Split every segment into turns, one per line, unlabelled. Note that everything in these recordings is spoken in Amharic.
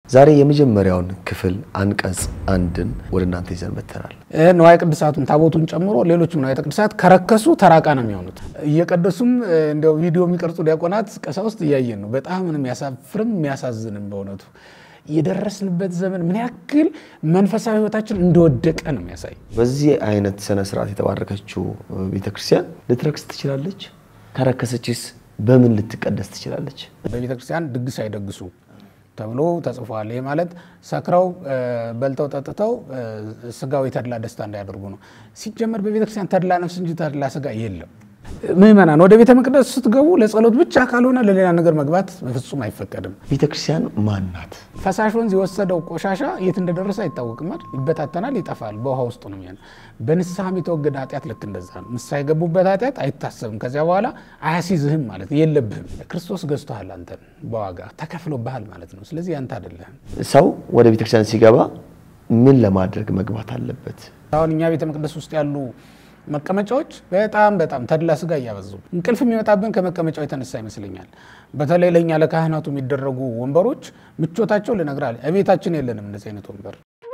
ዛሬ የመጀመሪያውን ክፍል አንቀጽ አንድን ወደ እናንተ ይዘን መጥተናል።
ንዋየ ቅድሳቱን ታቦቱን ጨምሮ ሌሎችም ንዋየ ቅድሳት ከረከሱ ተራቃ ነው የሚሆኑት። እየቀደሱም እንዲያው ቪዲዮ የሚቀርጹ ዲያቆናት፣ ቀሳውስት እያየን ነው። በጣም የሚያሳፍርም የሚያሳዝንም በእውነቱ የደረስንበት ዘመን ምን ያክል መንፈሳዊ ሕይወታችን እንደወደቀ ነው የሚያሳይ።
በዚህ አይነት ስነ ስርዓት የተባረከችው ቤተክርስቲያን ልትረክስ ትችላለች? ከረከሰችስ በምን ልትቀደስ ትችላለች?
በቤተክርስቲያን ድግስ አይደግሱ ተብሎ ተጽፏል። ይህ ማለት ሰክረው በልተው ጠጥተው ስጋዊ ተድላ ደስታ እንዳያደርጉ ነው። ሲጀመር በቤተክርስቲያን ተድላ ነፍስ እንጂ ተድላ ስጋ የለም። ምእመናን ወደ ቤተ መቅደስ ስትገቡ ለጸሎት ብቻ ካልሆነ ለሌላ ነገር መግባት በፍጹም አይፈቀድም።
ቤተክርስቲያን ማን ናት?
ፈሳሽ ወንዝ የወሰደው ቆሻሻ የት እንደደረሰ አይታወቅም። ይበታተናል፣ ይጠፋል፣ በውሃ ውስጥ ነው የሚሆነው። በንስሐም የተወገደ ኃጢአት ልክ እንደዛ ነው። ንስሐ የገቡበት ኃጢአት አይታሰብም። ከዚያ በኋላ አያሲዝህም ማለት የለብህም። ክርስቶስ ገዝቶሃል፣ አንተን በዋጋ ተከፍሎብሃል ማለት ነው። ስለዚህ ያንተ አይደለህም።
ሰው ወደ ቤተክርስቲያን ሲገባ ምን ለማድረግ መግባት አለበት?
አሁን እኛ ቤተ መቅደስ ውስጥ ያሉ መቀመጫዎች በጣም በጣም ተድላ ስጋ እያበዙ እንቅልፍ የሚመጣብን ከመቀመጫው የተነሳ ይመስለኛል። በተለይ ለእኛ ለካህናቱ የሚደረጉ ወንበሮች ምቾታቸው ልነግርህ እቤታችን የለንም እንደዚህ አይነት ወንበር።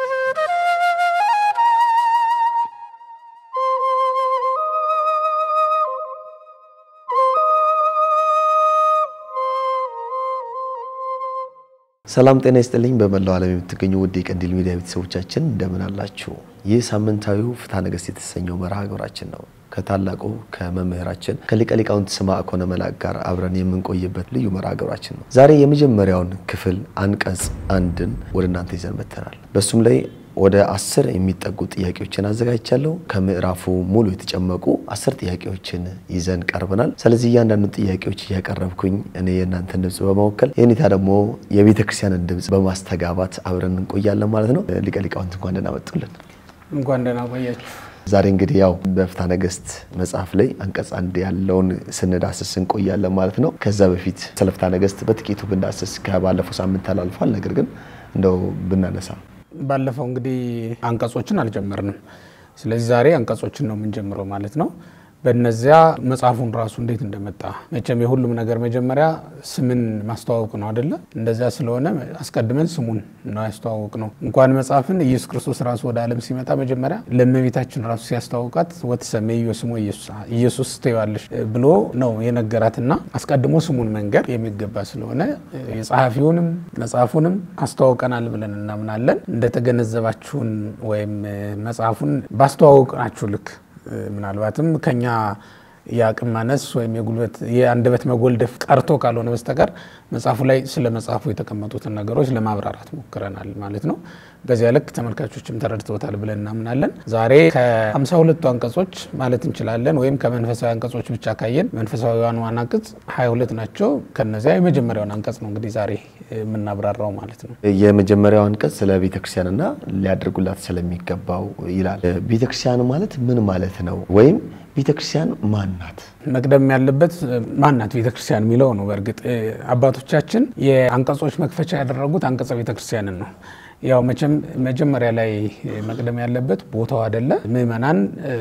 ሰላም ጤና ይስጥልኝ። በመላው ዓለም የምትገኙ ውድ የቀንዲል ሚዲያ ቤተሰቦቻችን እንደምን አላችሁ? ይህ ሳምንታዊው ፍትሐ ነገሥት የተሰኘው መርሃ ግብራችን ነው። ከታላቁ ከመምህራችን ከሊቀ ሊቃውንት ስምዐኮነ መላክ ጋር አብረን የምንቆይበት ልዩ መርሃ ግብራችን ነው። ዛሬ የመጀመሪያውን ክፍል አንቀጽ አንድን ወደ እናንተ ይዘን መጥተናል። በሱም ላይ ወደ አስር የሚጠጉ ጥያቄዎችን አዘጋጅቻለሁ። ከምዕራፉ ሙሉ የተጨመቁ አስር ጥያቄዎችን ይዘን ቀርበናል። ስለዚህ እያንዳንዱ ጥያቄዎች እያቀረብኩኝ እኔ የእናንተን ድምፅ በመወከል የኔታ ደግሞ የቤተ ክርስቲያንን ድምፅ በማስተጋባት አብረን እንቆያለን ማለት ነው። ሊቀ ሊቃውንት እንኳን ደህና መጡልን።
እንኳን ደህና ቆያችሁ።
ዛሬ እንግዲህ ያው በፍትሐ ነገሥት መጽሐፍ ላይ አንቀጽ አንድ ያለውን ስንዳስስ እንቆያለን ማለት ነው። ከዛ በፊት ስለ ፍትሐ ነገሥት በጥቂቱ ብንዳስስ ከባለፈው ሳምንት ተላልፏል። ነገር ግን እንደው ብናነሳ
ባለፈው እንግዲህ አንቀጾችን አልጀመርንም። ስለዚህ ዛሬ አንቀጾችን ነው የምንጀምረው ማለት ነው። በእነዚያ መጽሐፉን ራሱ እንዴት እንደመጣ መቼም የሁሉም ነገር መጀመሪያ ስምን ማስተዋወቅ ነው አደለ? እንደዚያ ስለሆነ አስቀድመን ስሙን ነው ያስተዋወቅ ነው። እንኳን መጽሐፍን ኢየሱስ ክርስቶስ ራሱ ወደ ዓለም ሲመጣ መጀመሪያ ለእመቤታችን ራሱ ሲያስተዋውቃት ወትሰሜዮ ስሞ ኢየሱስ ትይዋለሽ ብሎ ነው የነገራትና አስቀድሞ ስሙን መንገር የሚገባ ስለሆነ የጸሐፊውንም መጽሐፉንም አስተዋውቀናል ብለን እናምናለን። እንደተገነዘባችሁን ወይም መጽሐፉን ባስተዋወቅናችሁ ልክ ምናልባትም ከኛ የአቅም ማነስ ወይም የጉልበት የአንደበት መጎልደፍ ቀርቶ ካልሆነ በስተቀር መጽሐፉ ላይ ስለ መጽሐፉ የተቀመጡትን ነገሮች ለማብራራት ሞክረናል ማለት ነው። በዚያ ልክ ተመልካቾችም ተረድተውታል ብለን እናምናለን። ዛሬ ከሀምሳ ሁለቱ አንቀጾች ማለት እንችላለን ወይም ከመንፈሳዊ አንቀጾች ብቻ ካየን መንፈሳዊዋን ዋና አንቀጽ ሀያ ሁለት ናቸው። ከነዚያ የመጀመሪያውን አንቀጽ ነው እንግዲህ ዛሬ የምናብራራው ማለት ነው።
የመጀመሪያው አንቀጽ ስለ ቤተክርስቲያንና ሊያደርጉላት ስለሚገባው ይላል። ቤተክርስቲያን ማለት ምን ማለት ነው? ወይም ቤተክርስቲያን ማን ናት?
መቅደም ያለበት ማን ናት ቤተክርስቲያን የሚለው ነው። በእርግጥ አባቶቻችን የአንቀጾች መክፈቻ ያደረጉት አንቀጸ ቤተክርስቲያንን ነው። ያው መቼም መጀመሪያ ላይ መቅደም ያለበት ቦታው አይደለ፣ ምእመናን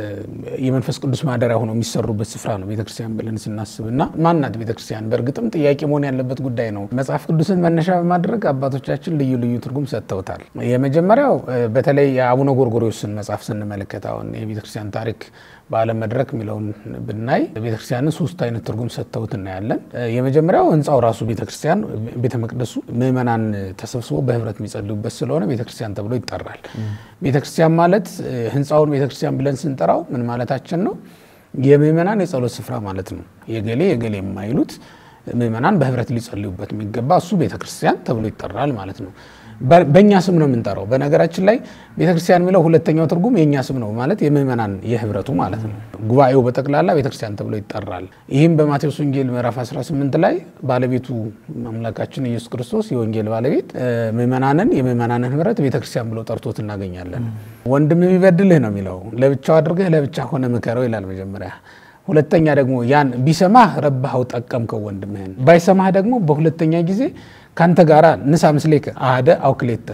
የመንፈስ ቅዱስ ማደሪያ ሆነው የሚሰሩበት ስፍራ ነው ቤተክርስቲያን ብለን ስናስብ እና ማን ናት ቤተክርስቲያን በእርግጥም ጥያቄ መሆን ያለበት ጉዳይ ነው። መጽሐፍ ቅዱስን መነሻ በማድረግ አባቶቻችን ልዩ ልዩ ትርጉም ሰጥተውታል። የመጀመሪያው በተለይ የአቡነ ጎርጎርዮስን መጽሐፍ ስንመለከት አሁን የቤተክርስቲያን ታሪክ በዓለም መድረክ የሚለውን ብናይ ቤተክርስቲያንን ሶስት አይነት ትርጉም ሰጥተውት እናያለን። የመጀመሪያው ህንፃው ራሱ ቤተክርስቲያን ቤተ መቅደሱ ምእመናን ተሰብስበው በህብረት የሚጸልዩበት ስለሆነ ቤተክርስቲያን ተብሎ ይጠራል። ቤተክርስቲያን ማለት ህንፃውን ቤተክርስቲያን ብለን ስንጠራው ምን ማለታችን ነው? የምእመናን የጸሎት ስፍራ ማለት ነው። የገሌ የገሌ የማይሉት ምእመናን በህብረት ሊጸልዩበት የሚገባ እሱ ቤተክርስቲያን ተብሎ ይጠራል ማለት ነው። በእኛ ስም ነው የምንጠራው። በነገራችን ላይ ቤተክርስቲያን የሚለው ሁለተኛው ትርጉም የእኛ ስም ነው ማለት የምእመናን የህብረቱ ማለት ነው። ጉባኤው በጠቅላላ ቤተክርስቲያን ተብሎ ይጠራል። ይህም በማቴዎስ ወንጌል ምዕራፍ 18 ላይ ባለቤቱ አምላካችን ኢየሱስ ክርስቶስ የወንጌል ባለቤት ምእመናንን የምእመናንን ህብረት ቤተክርስቲያን ብሎ ጠርቶት እናገኛለን። ወንድም ቢበድልህ ነው የሚለው ለብቻው አድርገህ ለብቻ ሆነ ምከረው ይላል መጀመሪያ ሁለተኛ ደግሞ ያን ቢሰማህ ረባኸው ጠቀምከው ወንድምህን፣ ባይሰማህ ደግሞ በሁለተኛ ጊዜ ካንተ ጋራ ንሳ ምስሌከ አህደ አውክሌተ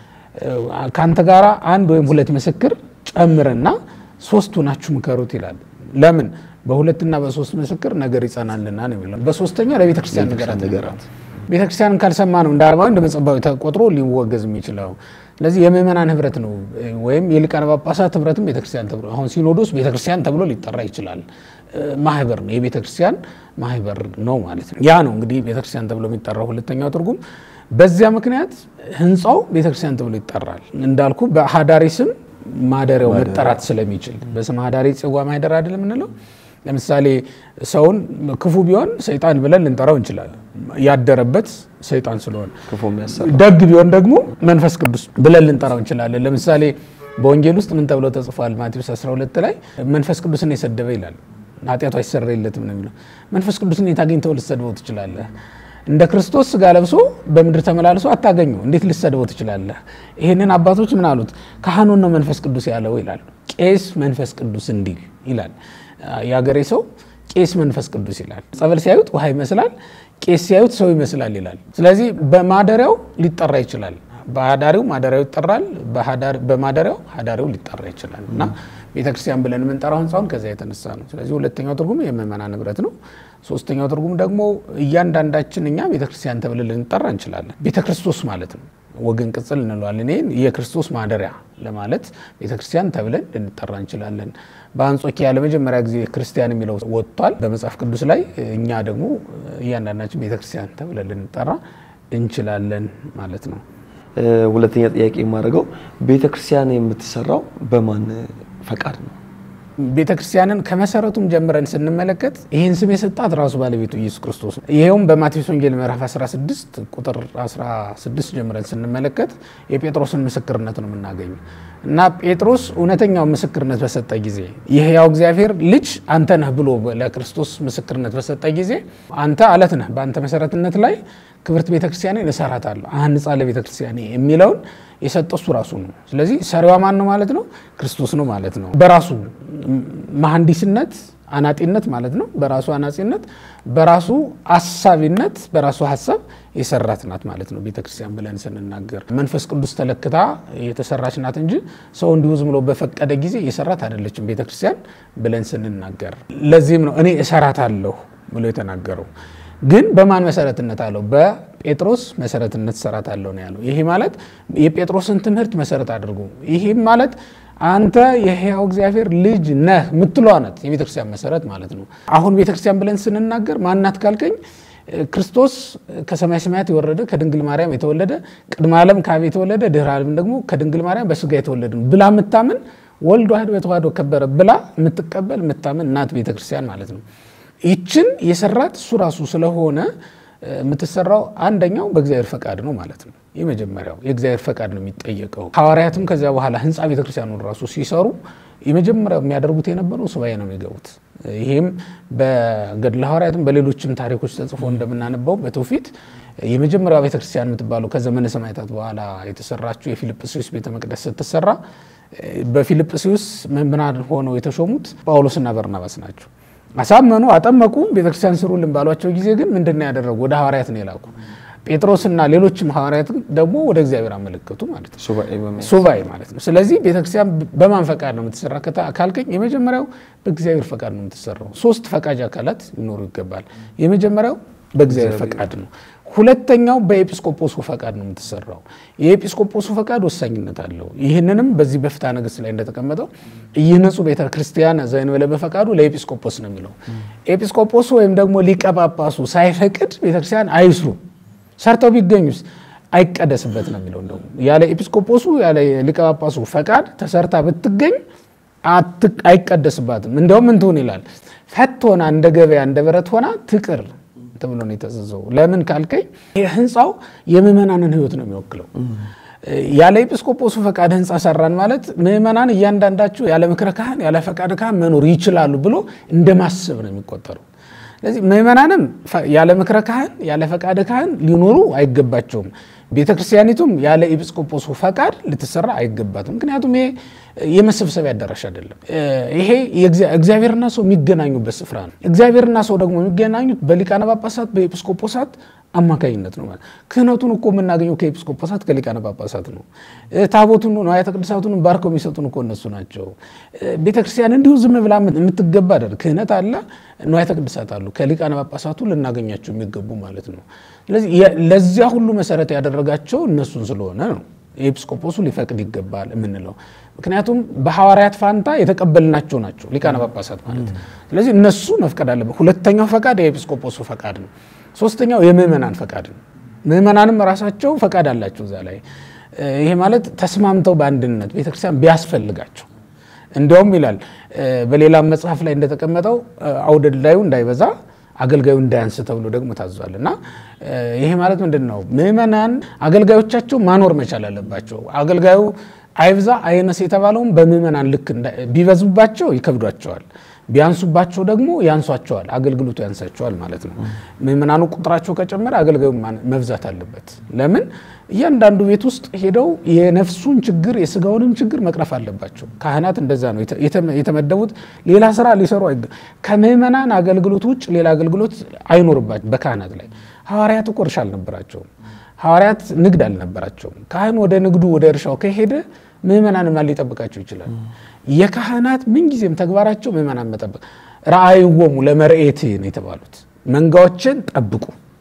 ካንተ ጋራ አንድ ወይም ሁለት ምስክር ጨምርና ሶስቱ ናችሁ ምከሩት ይላል። ለምን በሁለትና በሶስት ምስክር ነገር ይጸናልና ነው የሚለው። በሶስተኛ ለቤተ ክርስቲያን ነገራት ነገራት ቤተክርስቲያንን ካልሰማ ነው እንደ አረማዊ እንደ መጸባዊ ተቆጥሮ ሊወገዝ የሚችለው። ስለዚህ የምእመናን ህብረት ነው ወይም የሊቃነ ጳጳሳት ህብረትም ቤተክርስቲያን ተብሎ አሁን ሲኖዶስ ቤተክርስቲያን ተብሎ ሊጠራ ይችላል። ማህበር ነው፣ የቤተክርስቲያን ማህበር ነው ማለት ነው። ያ ነው እንግዲህ ቤተክርስቲያን ተብሎ የሚጠራው ሁለተኛው ትርጉም። በዚያ ምክንያት ህንፃው ቤተክርስቲያን ተብሎ ይጠራል። እንዳልኩ በሀዳሪ ስም ማደሪያው መጠራት ስለሚችል በስም ሀዳሪ ጽዋ ማህደር አይደለም የምንለው። ለምሳሌ ሰውን ክፉ ቢሆን ሰይጣን ብለን ልንጠራው እንችላለን፣ ያደረበት ሰይጣን ስለሆነ።
ክፉ የሚያሰራ
ደግ ቢሆን ደግሞ መንፈስ ቅዱስ ብለን ልንጠራው እንችላለን። ለምሳሌ በወንጌል ውስጥ ምን ተብሎ ተጽፏል? ማቴዎስ 12 ላይ መንፈስ ቅዱስን የሰደበ ይላል ኃጢአቱ አይሰረይለትም ነው የሚለው። መንፈስ ቅዱስን የት አግኝተው ልትሰድበው ትችላለህ? እንደ ክርስቶስ ስጋ ለብሶ በምድር ተመላልሶ አታገኘው፣ እንዴት ልትሰድበው ትችላለህ? ይህንን አባቶች ምን አሉት? ካህኑን ነው መንፈስ ቅዱስ ያለው ይላሉ። ቄስ መንፈስ ቅዱስ እንዲል ይላል። የአገሬ ሰው ቄስ መንፈስ ቅዱስ ይላል። ጸበል ሲያዩት ውሃ ይመስላል፣ ቄስ ሲያዩት ሰው ይመስላል ይላል። ስለዚህ በማደሪያው ሊጠራ ይችላል። በሀዳሪው ማደሪያው ይጠራል፣ በማደሪያው ሀዳሪው ሊጠራ ይችላል እና ቤተክርስቲያን ብለን የምንጠራው ህንፃውን ከዚያ የተነሳ ነው። ስለዚህ ሁለተኛው ትርጉም የምእመናን ንብረት ነው። ሶስተኛው ትርጉም ደግሞ እያንዳንዳችን እኛ ቤተክርስቲያን ተብለን ልንጠራ እንችላለን። ቤተክርስቶስ ማለት ነው። ወገን ቅጽል እንለዋለን። ይህን የክርስቶስ ማደሪያ ለማለት ቤተክርስቲያን ተብለን ልንጠራ እንችላለን። በአንጾኪያ ለመጀመሪያ ጊዜ ክርስቲያን የሚለው ወጥቷል በመጽሐፍ ቅዱስ ላይ። እኛ ደግሞ እያንዳንዳችን ቤተክርስቲያን ተብለን ልንጠራ እንችላለን ማለት ነው።
ሁለተኛ ጥያቄ የማደርገው ቤተክርስቲያን የምትሰራው በማን ፈቃድ ነው?
ቤተ ክርስቲያንን ከመሰረቱም ጀምረን ስንመለከት ይህን ስም የሰጣት ራሱ ባለቤቱ ኢየሱስ ክርስቶስ ነው። ይኸውም በማቴዎስ ወንጌል ምዕራፍ 16 ቁጥር 16 ጀምረን ስንመለከት የጴጥሮስን ምስክርነት ነው የምናገኘው እና ጴጥሮስ እውነተኛውን ምስክርነት በሰጠ ጊዜ የሕያው እግዚአብሔር ልጅ አንተ ነህ ብሎ ለክርስቶስ ምስክርነት በሰጠ ጊዜ አንተ አለት ነህ፣ በአንተ መሰረትነት ላይ ክብርት ቤተክርስቲያኔን እሰራታለሁ አንጻ ለቤተክርስቲያኔ የሚለውን የሰጠው እሱ ራሱ ነው። ስለዚህ ሰሪዋ ማን ነው ማለት ነው? ክርስቶስ ነው ማለት ነው። በራሱ መሐንዲስነት አናጢነት ማለት ነው። በራሱ አናጺነት፣ በራሱ አሳቢነት፣ በራሱ ሀሳብ የሰራት ናት ማለት ነው ቤተክርስቲያን ብለን ስንናገር መንፈስ ቅዱስ ተለክታ የተሰራች ናት እንጂ ሰው እንዲሁ ዝም ብሎ በፈቀደ ጊዜ የሰራት አይደለችም ቤተክርስቲያን ብለን ስንናገር። ለዚህም ነው እኔ እሰራታለሁ ብሎ የተናገረው። ግን በማን መሰረትነት አለው? በጴጥሮስ መሰረትነት እሰራታለሁ ነው ያለው። ይሄ ማለት የጴጥሮስን ትምህርት መሰረት አድርጎ ይህም ማለት አንተ የሕያው እግዚአብሔር ልጅ ነህ ምትሏ ናት የቤተክርስቲያን መሰረት ማለት ነው። አሁን ቤተክርስቲያን ብለን ስንናገር ማናት ካልከኝ ክርስቶስ ከሰማይ ሰማያት የወረደ ከድንግል ማርያም የተወለደ ቅድመ ዓለም ከአብ የተወለደ ድህረ ዓለም ደግሞ ከድንግል ማርያም በስጋ የተወለደ ነው ብላ የምታምን ወልድ ዋሕድ በተዋሕዶ ከበረ ብላ የምትቀበል የምታምን ናት ቤተክርስቲያን ማለት ነው። ይችን የሰራት እሱ ራሱ ስለሆነ የምትሰራው አንደኛው በእግዚአብሔር ፈቃድ ነው ማለት ነው። የመጀመሪያው የእግዚአብሔር ፈቃድ ነው የሚጠየቀው። ሐዋርያትም ከዚያ በኋላ ህንፃ ቤተክርስቲያኑን ራሱ ሲሰሩ የመጀመሪያው የሚያደርጉት የነበረው ሱባኤ ነው የሚገቡት። ይህም በገድለ ሐዋርያትም በሌሎችም ታሪኮች ተጽፎ እንደምናነበው በትውፊት የመጀመሪያው ቤተክርስቲያን የምትባለው ከዘመነ ሰማዕታት በኋላ የተሰራችው የፊልጵስዩስ ቤተ መቅደስ ስትሰራ በፊልጵስዩስ መምህራን ሆነው የተሾሙት ጳውሎስና በርናባስ ናቸው። አሳመኑ፣ አጠመቁ። ቤተክርስቲያን ስሩልን ባሏቸው ጊዜ ግን ምንድን ነው ያደረጉ? ወደ ሐዋርያት ነው የላኩ። ጴጥሮስና ሌሎችም ሐዋርያት ደግሞ ወደ እግዚአብሔር አመለከቱ ማለት ነው። ሱባኤ ማለት ነው። ስለዚህ ቤተክርስቲያን በማን ፈቃድ ነው የምትሰራ ካልከኝ፣ የመጀመሪያው በእግዚአብሔር ፈቃድ ነው የምትሰራው። ሶስት ፈቃጅ አካላት ሊኖሩ ይገባል። የመጀመሪያው በእግዚአብሔር ፈቃድ ነው። ሁለተኛው በኤጲስቆጶሱ ፈቃድ ነው የምትሰራው። የኤጲስቆጶሱ ፈቃድ ወሳኝነት አለው። ይህንንም በዚህ በፍትሐ ነገሥት ላይ እንደተቀመጠው ይህንጹ ቤተ ክርስቲያን ዘእንበለ በፈቃዱ ለኤጲስቆጶስ ነው የሚለው። ኤጲስቆጶሱ ወይም ደግሞ ሊቀ ጳጳሱ ሳይፈቅድ ቤተክርስቲያን አይስሩ፣ ሰርተው ቢገኙስ አይቀደስበት ነው የሚለው። እንደውም ያለ ኤጲስቆጶሱ ያለ ሊቀ ጳጳሱ ፈቃድ ተሰርታ ብትገኝ አይቀደስባትም። እንደውም ምን ትሁን ይላል ፈት ሆና እንደ ገበያ እንደ በረት ሆና ትቅር ተብሎ ነው የተዘዘው። ለምን ካልከኝ ህንፃው የምዕመናንን ህይወት ነው የሚወክለው። ያለ ኤጲስቆጶሱ ፈቃድ ህንፃ ሰራን ማለት ምዕመናን እያንዳንዳቸው ያለ ምክረ ካህን ያለ ፈቃድ ካህን መኖር ይችላሉ ብሎ እንደማሰብ ነው የሚቆጠሩ። ስለዚህ ምዕመናንም ያለ ምክረ ካህን ያለ ፈቃድ ካህን ሊኖሩ አይገባቸውም። ቤተ ክርስቲያኒቱም ያለ ኤጲስቆጶሱ ፈቃድ ልትሰራ አይገባትም። ምክንያቱም ይሄ የመሰብሰቢያ አዳራሽ አይደለም። ይሄ እግዚአብሔርና ሰው የሚገናኙበት ስፍራ ነው። እግዚአብሔርና ሰው ደግሞ የሚገናኙት በሊቃነ ጳጳሳት፣ በኤጲስቆጶሳት አማካኝነት ነው ማለት ክህነቱን እኮ የምናገኘው ከኤጲስቆጶሳት ከሊቃነ ጳጳሳት ነው። ታቦቱን ንዋያተ ቅድሳቱን ባርከው የሚሰጡን እኮ እነሱ ናቸው። ቤተክርስቲያን እንዲሁ ዝም ብላ የምትገባ አይደል። ክህነት አለ፣ ንዋያተ ቅድሳት አሉ። ከሊቃነ ጳጳሳቱ ልናገኛቸው የሚገቡ ማለት ነው። ስለዚህ ለዚያ ሁሉ መሰረት ያደረጋቸው እነሱን ስለሆነ ነው ኤጲስቆጶሱ ሊፈቅድ ይገባል የምንለው ምክንያቱም በሐዋርያት ፋንታ የተቀበልናቸው ናቸው ሊቃነ ጳጳሳት ማለት። ስለዚህ እነሱ መፍቀድ አለበት። ሁለተኛው ፈቃድ የኤጲስቆጶሱ ፈቃድ ነው። ሶስተኛው የምእመናን ፈቃድ ነው። ምእመናንም ራሳቸው ፈቃድ አላቸው እዛ ላይ። ይሄ ማለት ተስማምተው በአንድነት ቤተክርስቲያን ቢያስፈልጋቸው እንዲያውም ይላል በሌላም መጽሐፍ ላይ እንደተቀመጠው አውደላዩ እንዳይበዛ አገልጋዩ እንዳያንስ ተብሎ ደግሞ ታዟል። እና ይሄ ማለት ምንድን ነው? ምእመናን አገልጋዮቻቸው ማኖር መቻል አለባቸው። አገልጋዩ አይብዛ አይነስ የተባለውም በምእመናን ልክ ቢበዙባቸው ይከብዷቸዋል፣ ቢያንሱባቸው ደግሞ ያንሷቸዋል፣ አገልግሎቱ ያንሳቸዋል ማለት ነው። ምእመናኑ ቁጥራቸው ከጨመረ አገልጋዩ መብዛት አለበት። ለምን? እያንዳንዱ ቤት ውስጥ ሄደው የነፍሱን ችግር የስጋውንም ችግር መቅረፍ አለባቸው። ካህናት እንደዛ ነው የተመደቡት። ሌላ ስራ ሊሰሩ ከምእመናን አገልግሎት ውጭ ሌላ አገልግሎት አይኖርባቸው በካህናት ላይ። ሐዋርያት እኮ እርሻ አልነበራቸውም። ሐዋርያት ንግድ አልነበራቸውም። ካህን ወደ ንግዱ ወደ እርሻው ከሄደ ምእመናን ማን ሊጠብቃቸው ይችላል? የካህናት ምንጊዜም ተግባራቸው ምእመናን መጠበቅ። ረአይዎሙ ለመርኤት ነው የተባሉት። መንጋዎችን ጠብቁ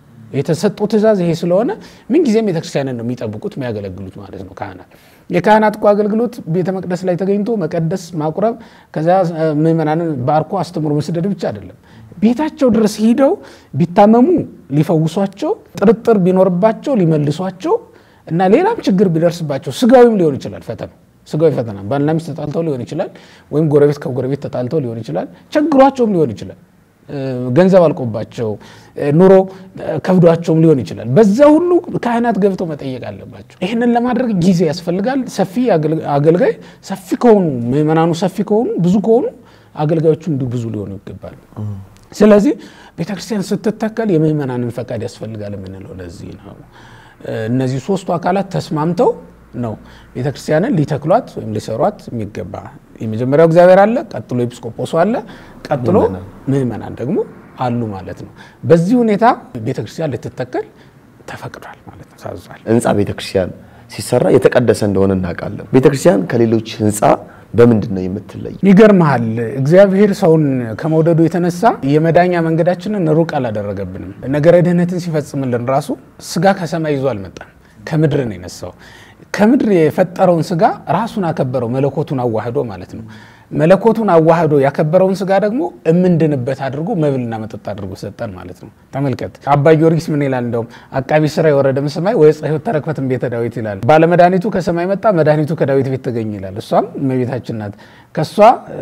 የተሰጡ ትእዛዝ ይሄ ስለሆነ ምንጊዜም ቤተክርስቲያንን ነው የሚጠብቁት የሚያገለግሉት ማለት ነው። ካህናት የካህናት እኮ አገልግሎት ቤተ መቅደስ ላይ ተገኝቶ መቀደስ፣ ማቁረብ፣ ከዚያ ምእመናንን ባርኮ አስተምሮ መስደድ ብቻ አይደለም። ቤታቸው ድረስ ሂደው ቢታመሙ ሊፈውሷቸው፣ ጥርጥር ቢኖርባቸው ሊመልሷቸው እና ሌላም ችግር ቢደርስባቸው ስጋዊም ሊሆን ይችላል ፈተና ስጋዊ ፈተና ባልና ሚስት ተጣልተው ሊሆን ይችላል፣ ወይም ጎረቤት ከጎረቤት ተጣልተው ሊሆን ይችላል፣ ቸግሯቸውም ሊሆን ይችላል ገንዘብ አልቆባቸው ኑሮ ከብዷቸውም ሊሆን ይችላል። በዛ ሁሉ ካህናት ገብተው መጠየቅ አለባቸው። ይህንን ለማድረግ ጊዜ ያስፈልጋል። ሰፊ አገልጋይ ሰፊ ከሆኑ ምእመናኑ ሰፊ ከሆኑ ብዙ ከሆኑ አገልጋዮቹ እንዲሁ ብዙ ሊሆኑ ይገባል። ስለዚህ ቤተክርስቲያን ስትተከል የምእመናንን ፈቃድ ያስፈልጋል የምንለው ለዚህ ነው። እነዚህ ሶስቱ አካላት ተስማምተው ነው ቤተክርስቲያንን ሊተክሏት ወይም ሊሰሯት የሚገባ። የመጀመሪያው እግዚአብሔር አለ፣ ቀጥሎ ኤጲስቆጶሱ አለ፣ ቀጥሎ ምእመናን ደግሞ አሉ ማለት ነው። በዚህ ሁኔታ ቤተክርስቲያን ልትተከል ተፈቅዷል ማለት ነው፣ ታዟል።
ህንፃ ቤተክርስቲያን ሲሰራ የተቀደሰ እንደሆነ እናውቃለን። ቤተክርስቲያን ከሌሎች ህንፃ በምንድን ነው የምትለይ?
ይገርመሃል፣ እግዚአብሔር ሰውን ከመውደዱ የተነሳ የመዳኛ መንገዳችንን ሩቅ አላደረገብንም። ነገረ ድህነትን ሲፈጽምልን ራሱ ስጋ ከሰማይ ይዞ አልመጣም፣ ከምድር ነው የነሳው። ከምድር የፈጠረውን ስጋ ራሱን አከበረው፣ መለኮቱን አዋህዶ ማለት ነው። መለኮቱን አዋህዶ ያከበረውን ስጋ ደግሞ እምንድንበት አድርጎ መብልና መጠጥ አድርጎ ሰጠን ማለት ነው። ተመልከት አባ ጊዮርጊስ ምን ይላል? እንደውም አቃቢ ስራ የወረደም ሰማይ ወይ ሕይወት ተረክበትን ቤተ ዳዊት ይላል። ባለመድኃኒቱ ከሰማይ መጣ፣ መድኃኒቱ ከዳዊት ቤት ተገኘ ይላል። እሷም እመቤታችን ናት። ከእሷ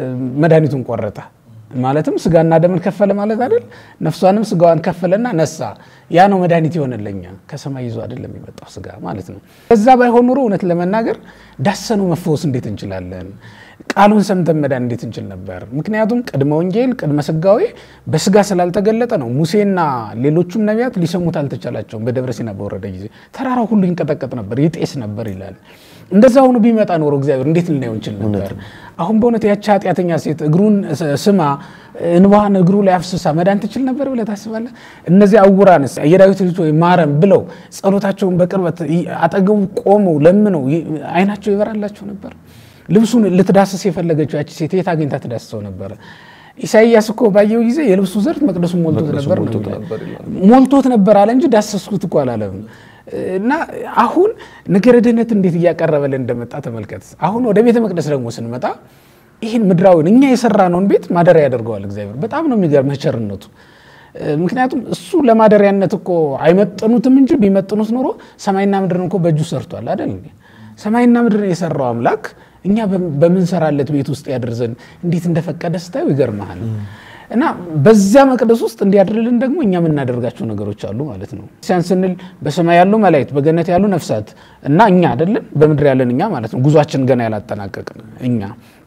መድኃኒቱን ቆረጠ ማለትም ስጋና ደምን ከፈለ ማለት አይደል? ነፍሷንም ስጋዋን ከፈለና ነሳ። ያ ነው መድኃኒት የሆነለኛ ከሰማይ ይዞ አይደለም የመጣው ስጋ ማለት ነው። ከዛ ባይሆን ኑሮ እውነት ለመናገር ዳሰኑ መፈወስ እንዴት እንችላለን? ቃሉን ሰምተን መዳን እንዴት እንችል ነበር? ምክንያቱም ቅድመ ወንጌል ቅድመ ስጋዌ በስጋ ስላልተገለጠ ነው። ሙሴና ሌሎቹም ነቢያት ሊሰሙት አልተቻላቸውም። በደብረ ሲና በወረደ ጊዜ ተራራው ሁሉ ይንቀጠቀጥ ነበር፣ ይጤስ ነበር ይላል። እንደዛ ሆኖ ቢመጣ ኖሮ እግዚአብሔር እንዴት ልናየው እንችል ነበር? አሁን በእውነት ያቺ ኃጢአተኛ ሴት እግሩን ስማ እንባዋን እግሩ ላይ አፍስሳ መዳን ትችል ነበር ብለህ ታስባለህ? እነዚህ ዕውራንስ የዳዊት ልጅ ሆይ ማረን ብለው ጸሎታቸውን በቅርበት አጠገቡ ቆመው ለምነው አይናቸው ይበራላቸው ነበር? ልብሱን ልትዳስስ የፈለገችው ያቺ ሴት የት አግኝታ ትዳስሰው ነበረ? ኢሳይያስ እኮ ባየው ጊዜ የልብሱ ዘርፍ መቅደሱን ሞልቶት ነበር ነው ሞልቶት ነበር አለ እንጂ ዳሰስኩት እኮ አላለም። እና አሁን ነገረ ድህነት እንዴት እያቀረበልን እንደመጣ ተመልከት። አሁን ወደ ቤተ መቅደስ ደግሞ ስንመጣ ይህን ምድራዊን እኛ የሰራነውን ቤት ማደሪያ ያደርገዋል እግዚአብሔር። በጣም ነው የሚገርምህ ቸርነቱ። ምክንያቱም እሱ ለማደሪያነት እኮ አይመጥኑትም እንጂ ቢመጥኑት ኖሮ ሰማይና ምድርን እኮ በእጁ ሰርቷል አይደል? ሰማይና ምድርን የሰራው አምላክ እኛ በምንሰራለት ቤት ውስጥ ያድርዘን እንዴት እንደፈቀደ ስታዩ ይገርመሃል። እና በዚያ መቅደስ ውስጥ እንዲያድርልን ደግሞ እኛ የምናደርጋቸው ነገሮች አሉ ማለት ነው። ሲያን ስንል በሰማይ ያሉ መላእክት፣ በገነት ያሉ ነፍሳት እና እኛ አይደለን በምድር ያለን እኛ ማለት ነው። ጉዟችን ገና ያላጠናቀቅን እኛ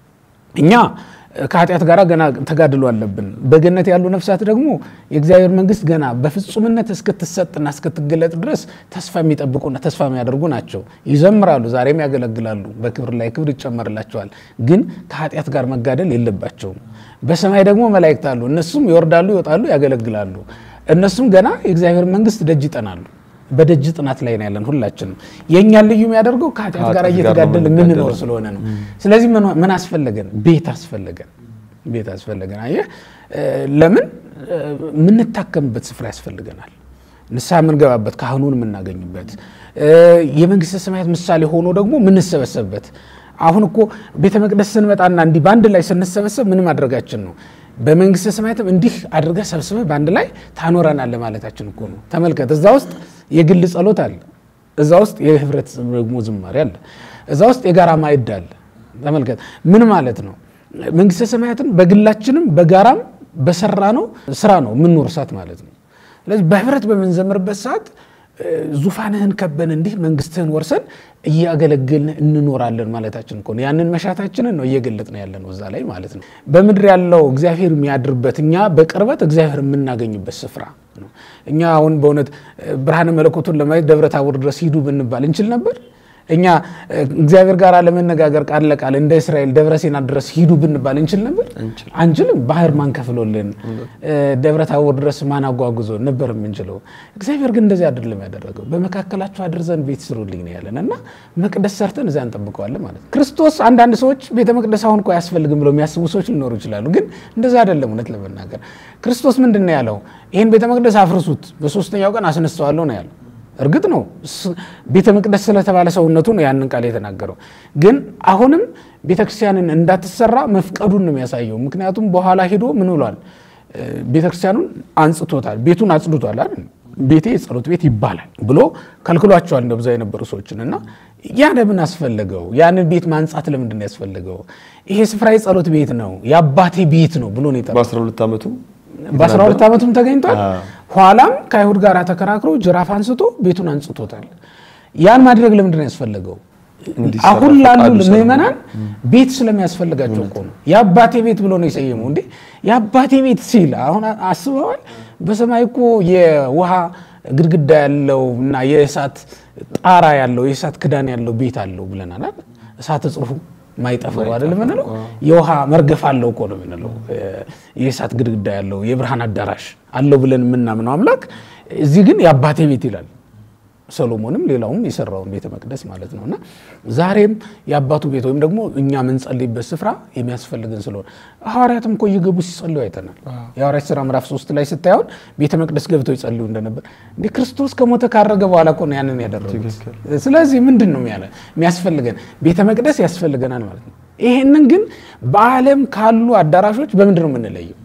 እኛ ከኃጢአት ጋር ገና ተጋድሎ አለብን። በገነት ያሉ ነፍሳት ደግሞ የእግዚአብሔር መንግስት ገና በፍጹምነት እስክትሰጥና እስክትገለጥ ድረስ ተስፋ የሚጠብቁና ተስፋ የሚያደርጉ ናቸው። ይዘምራሉ፣ ዛሬም ያገለግላሉ፣ በክብር ላይ ክብር ይጨመርላቸዋል። ግን ከኃጢአት ጋር መጋደል የለባቸውም። በሰማይ ደግሞ መላእክት አሉ። እነሱም ይወርዳሉ፣ ይወጣሉ፣ ያገለግላሉ። እነሱም ገና የእግዚአብሔር መንግስት ደጅ ይጠናሉ። በደጅ ጥናት ላይ ነው ያለን ሁላችንም። የእኛን ልዩ የሚያደርገው ከኃጢአት ጋር
ከኃጢአት ጋር
እየተጋደል
ነው
የምንኖር
የምንጋደለው።
ስለሆነ ነው። ስለዚህ ምን ምን አስፈለገን? ቤት አስፈለገን። ቤት አስፈለገን። አየህ እ፣ ለምን እ፣ የምንታከምበት ስፍራ ያስፈልገናል። ንስሐ የምንገባበት ካህኑን የምናገኝበት እ፣ የመንግስተ ሰማያት ምሳሌ ሆኖ ደግሞ የምንሰበሰብበት። አሁን እኮ ቤተ መቅደስ ስንመጣና እንዲህ በአንድ ላይ ስንሰበሰብ ምን ማድረጋችን ነው? በመንግስተ ሰማያትም እንዲህ አድርገህ ሰብስበህ በአንድ ላይ ታኖረናለህ ማለታችን እኮ ነው። ተመልከት፣ እዛ ውስጥ የግል ጸሎት አለ። እዛ ውስጥ የህብረት ደግሞ ዝማሬ አለ። እዛ ውስጥ የጋራ ማዕድ አለ። ተመልከት፣ ምን ማለት ነው? መንግስተ ሰማያትን በግላችንም በጋራም በሰራ ነው ስራ ነው የምንወርሳት ማለት ነው። ስለዚህ በህብረት በምንዘምርበት ሰዓት እ፣ ዙፋንህን ከበን እንዲህ መንግስትህን ወርሰን እያገለገልን እንኖራለን ማለታችን እኮ ነው። ያንን መሻታችንን ነው እየገለጥን ያለ ነው እዛ ላይ ማለት ነው። በምድር ያለው እግዚአብሔር የሚያድርበት እኛ በቅርበት እግዚአብሔር የምናገኝበት ስፍራ ነው። እኛ አሁን በእውነት እ፣ ብርሃነ መለኮቱን ለማየት ደብረ ታቦር ድረስ ሂዱ ብንባል እንችል ነበር? እኛ እ፣ እግዚአብሔር ጋር ለመነጋገር ቃል ለቃል እንደ እስራኤል ደብረ ሲና ድረስ ሂዱ ብንባል እንችል ነበር? አንችልም። ባህር ማን ከፍሎልን? እ፣ ደብረ ታቦር ድረስ ማን አጓጉዞ ነበር የምንችለው? እግዚአብሔር ግን እንደዚህ አይደለም ያደረገው። በመካከላቸው አድር ዘንድ ቤት ስሩልኝ ነው ያለን እና መቅደስ ሰርተን እዚያ እንጠብቀዋለን ማለት ነው። ክርስቶስ አንዳንድ ሰዎች ቤተ መቅደስ አሁን እኮ አያስፈልግም ብለው የሚያስቡ ሰዎች ሊኖሩ ይችላሉ። ግን እንደዛ አይደለም። እውነት ለመናገር ክርስቶስ ምንድን ነው ያለው? ይህን ቤተ መቅደስ አፍርሱት፣ በሶስተኛው ቀን አስነስተዋለሁ ነው ያለው። እርግጥ ነው ስ- ቤተ መቅደስ ስለተባለ ሰውነቱ ነው ያንን ቃል የተናገረው። ግን አሁንም ቤተ ክርስቲያንን እንዳትሰራ መፍቀዱን ነው የሚያሳየው። ምክንያቱም በኋላ ሄዶ ምን ብሏል? እ፣ ቤተ ክርስቲያኑን አንጽቶታል፣ ቤቱን አጽድቷል አይደል? ቤቴ የጸሎት ቤት ይባላል ብሎ ከልክሏቸዋል እንደ ብዛ የነበሩ ሰዎችን እና ያ ለምን አስፈለገው? ያንን ቤት ማንጻት ለምንድን ነው ያስፈለገው? ይሄ ስፍራ የጸሎት ቤት ነው፣ የአባቴ ቤት ነው ብሎ ነው የጠራው።
በ12 ዓመቱ
በ12 ዓመቱም ተገኝቷል።
አዎ።
ኋላም ከአይሁድ ጋር ተከራክሮ ጅራፍ አንስቶ ቤቱን አንጽቶታል። ያን ማድረግ ለምንድን ነው ያስፈለገው?
እንዲሰራ
አሁን ላሉ
ፈቃዱ ስለሆነ።
ምዕመናን ቤት ስለሚያስፈልጋቸው እኮ ነው። የአባቴ ቤት ብሎ ነው የሰየመው። እንዴ የአባቴ ቤት ሲል አሁን አስበዋል። በሰማይ እኮ የውሃ ግድግዳ ያለው እና የእሳት ጣራ ያለው የእሳት ክዳን ያለው ቤት አለው ብለናል አይደል? እሳተ ጽሩፉ ማይጠፋው አይደል የምንለው? የውሃ መርገፍ አለው እኮ ነው የምንለው። የእሳት ግድግዳ ያለው የብርሃን አዳራሽ አለው ብለን የምናምነው አምላክ እዚህ ግን የአባቴ ቤት ይላል። ሰሎሞንም ሌላውም የሰራውን ቤተ መቅደስ ማለት ነው። እና ዛሬም የአባቱ ቤት ወይም ደግሞ እኛ የምንጸልይበት ስፍራ የሚያስፈልግን ስለሆነ ሐዋርያትም እኮ እየገቡ ሲጸልዩ አይተናል። የሐዋርያት ሥራ ምዕራፍ ሶስት ላይ ስታየውን ቤተ መቅደስ ገብተው ይጸልዩ እንደነበር እንደ ክርስቶስ ከሞተ ካረገ በኋላ እኮ ነው ያንን ያደረጉት። ስለዚህ ምንድን ነው ያለ የሚያስፈልገን ቤተ መቅደስ ያስፈልገናል ማለት ነው። ይሄንን ግን በዓለም ካሉ አዳራሾች በምንድን ነው የምንለየው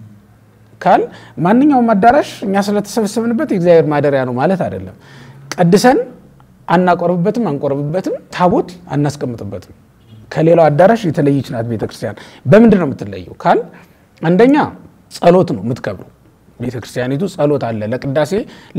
ካል ማንኛውም አዳራሽ እኛ ስለተሰበሰብንበት የእግዚአብሔር ማደሪያ ነው ማለት አይደለም። ቀድሰን አናቆርብበትም፣ አንቆርብበትም፣ ታቦት አናስቀምጥበትም። ከሌላው አዳራሽ የተለየች ናት ቤተክርስቲያን። በምንድን ነው የምትለየው ካል አንደኛ ጸሎት ነው የምትከብረው ቤተክርስቲያኒቱ ጸሎት አለ ለቅዳሴ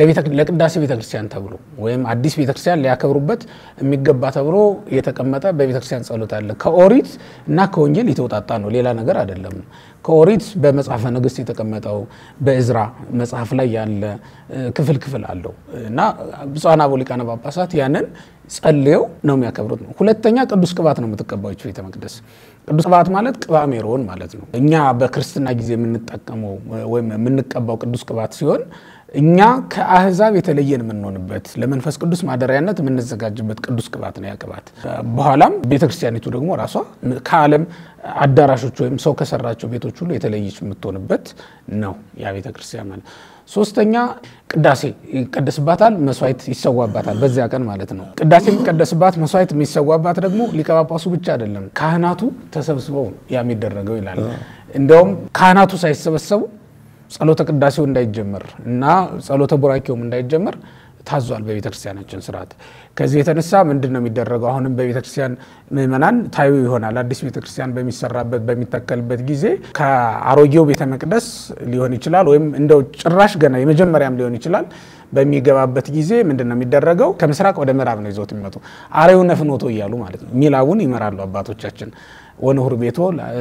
ለቅዳሴ ቤተክርስቲያን ተብሎ ወይም አዲስ ቤተክርስቲያን ሊያከብሩበት የሚገባ ተብሎ የተቀመጠ በቤተክርስቲያን ጸሎት አለ። ከኦሪት እና ከወንጌል የተውጣጣ ነው፣ ሌላ ነገር አይደለም። ከኦሪት በመጽሐፈ ነገሥት የተቀመጠው በእዝራ መጽሐፍ ላይ ያለ ክፍል ክፍል አለው እና ብፁዓን አበው ሊቃነ ጳጳሳት ያንን ጸልየው ነው የሚያከብሩት ነው። ሁለተኛ ቅዱስ ቅባት ነው የምትቀባቸው ቤተ መቅደስ። ቅዱስ ቅባት ማለት ቅባ ሜሮን ማለት ነው። እኛ በክርስትና ጊዜ የምንጠቀመው ወይም የምንቀባው ቅዱስ ቅባት ሲሆን እኛ ከአህዛብ የተለየን የምንሆንበት ለመንፈስ ቅዱስ ማደሪያነት የምንዘጋጅበት ቅዱስ ቅባት ነው ያ ቅባት። በኋላም ቤተክርስቲያኒቱ ደግሞ ራሷ ከዓለም አዳራሾች ወይም ሰው ከሰራቸው ቤቶች ሁሉ የተለየች የምትሆንበት ነው ያ ቤተክርስቲያን ማለት። ሶስተኛ ቅዳሴ ይቀደስባታል፣ መስዋዕት ይሰዋባታል። በዚያ ቀን ማለት ነው። ቅዳሴ የሚቀደስባት መስዋዕት የሚሰዋባት ደግሞ ሊቀ ጳጳሱ ብቻ አይደለም፣ ካህናቱ ተሰብስበው ያ የሚደረገው ይላል። እንዲያውም ካህናቱ ሳይሰበሰቡ ጸሎተ ቅዳሴው እንዳይጀመር እና ጸሎተ ቡራኬውም እንዳይጀመር ታዟል በቤተ ክርስቲያናችን ስርዓት። ከዚህ የተነሳ ምንድን ነው የሚደረገው? አሁንም በቤተ ክርስቲያን ምእመናን ታዩ ይሆናል። አዲስ ቤተ ክርስቲያን በሚሰራበት በሚተከልበት ጊዜ ከአሮጌው ቤተ መቅደስ ሊሆን ይችላል፣ ወይም እንደው ጭራሽ ገና የመጀመሪያም ሊሆን ይችላል። በሚገባበት ጊዜ ምንድን ነው የሚደረገው? ከምስራቅ ወደ ምዕራብ ነው ይዘውት የሚመጡ አሬው ነፍኖቶ እያሉ ማለት ነው። ሚላቡን ይመራሉ አባቶቻችን። ወንሁር ቤቶ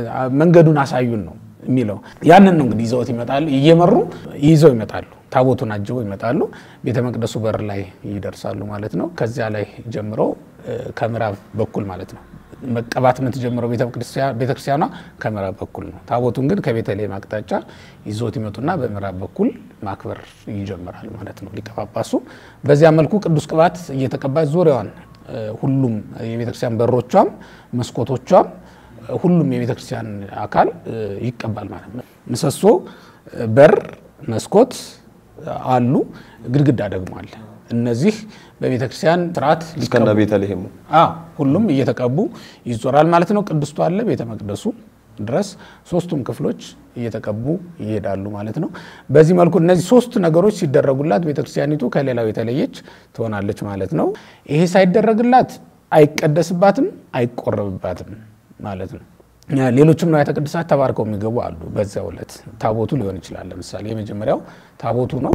መንገዱን አሳዩን ነው የሚለው ያንን ነው እንግዲህ ይዘውት ይመጣሉ። እየመሩ ይዘው ይመጣሉ። ታቦቱን አጅበው ይመጣሉ። ቤተ መቅደሱ በር ላይ ይደርሳሉ ማለት ነው። ከዚያ ላይ ጀምሮ ከምዕራብ በኩል ማለት ነው መቀባት የምትጀምረው ቤተክርስቲያኗ ከምዕራብ በኩል ነው። ታቦቱን ግን ከቤተልሔም አቅጣጫ ይዞት ይመጡና በምዕራብ በኩል ማክበር ይጀምራል ማለት ነው ሊቀ ጳጳሱ። በዚያ መልኩ ቅዱስ ቅባት እየተቀባች ዙሪያዋን ሁሉም የቤተክርስቲያን በሮቿም መስኮቶቿም ሁሉም የቤተክርስቲያን አካል ይቀባል ማለት ነው። ምሰሶ፣ በር፣ መስኮት አሉ። ግድግዳ ደግሞ አለ። እነዚህ በቤተ ክርስቲያን ስርዓት
እስከነ ቤተልሔሙ
ሁሉም እየተቀቡ ይዞራል ማለት ነው። ቅድስቱ አለ ቤተ መቅደሱ ድረስ ሶስቱም ክፍሎች እየተቀቡ ይሄዳሉ ማለት ነው። በዚህ መልኩ እነዚህ ሶስት ነገሮች ሲደረጉላት ቤተክርስቲያኒቱ ከሌላው የተለየች ትሆናለች ማለት ነው። ይሄ ሳይደረግላት አይቀደስባትም፣ አይቆረብባትም ማለት ነው። ሌሎችም ንዋያተ ቅድሳት ተባርከው የሚገቡ አሉ። በዚያው ዕለት ታቦቱ ሊሆን ይችላል። ለምሳሌ የመጀመሪያው ታቦቱ ነው።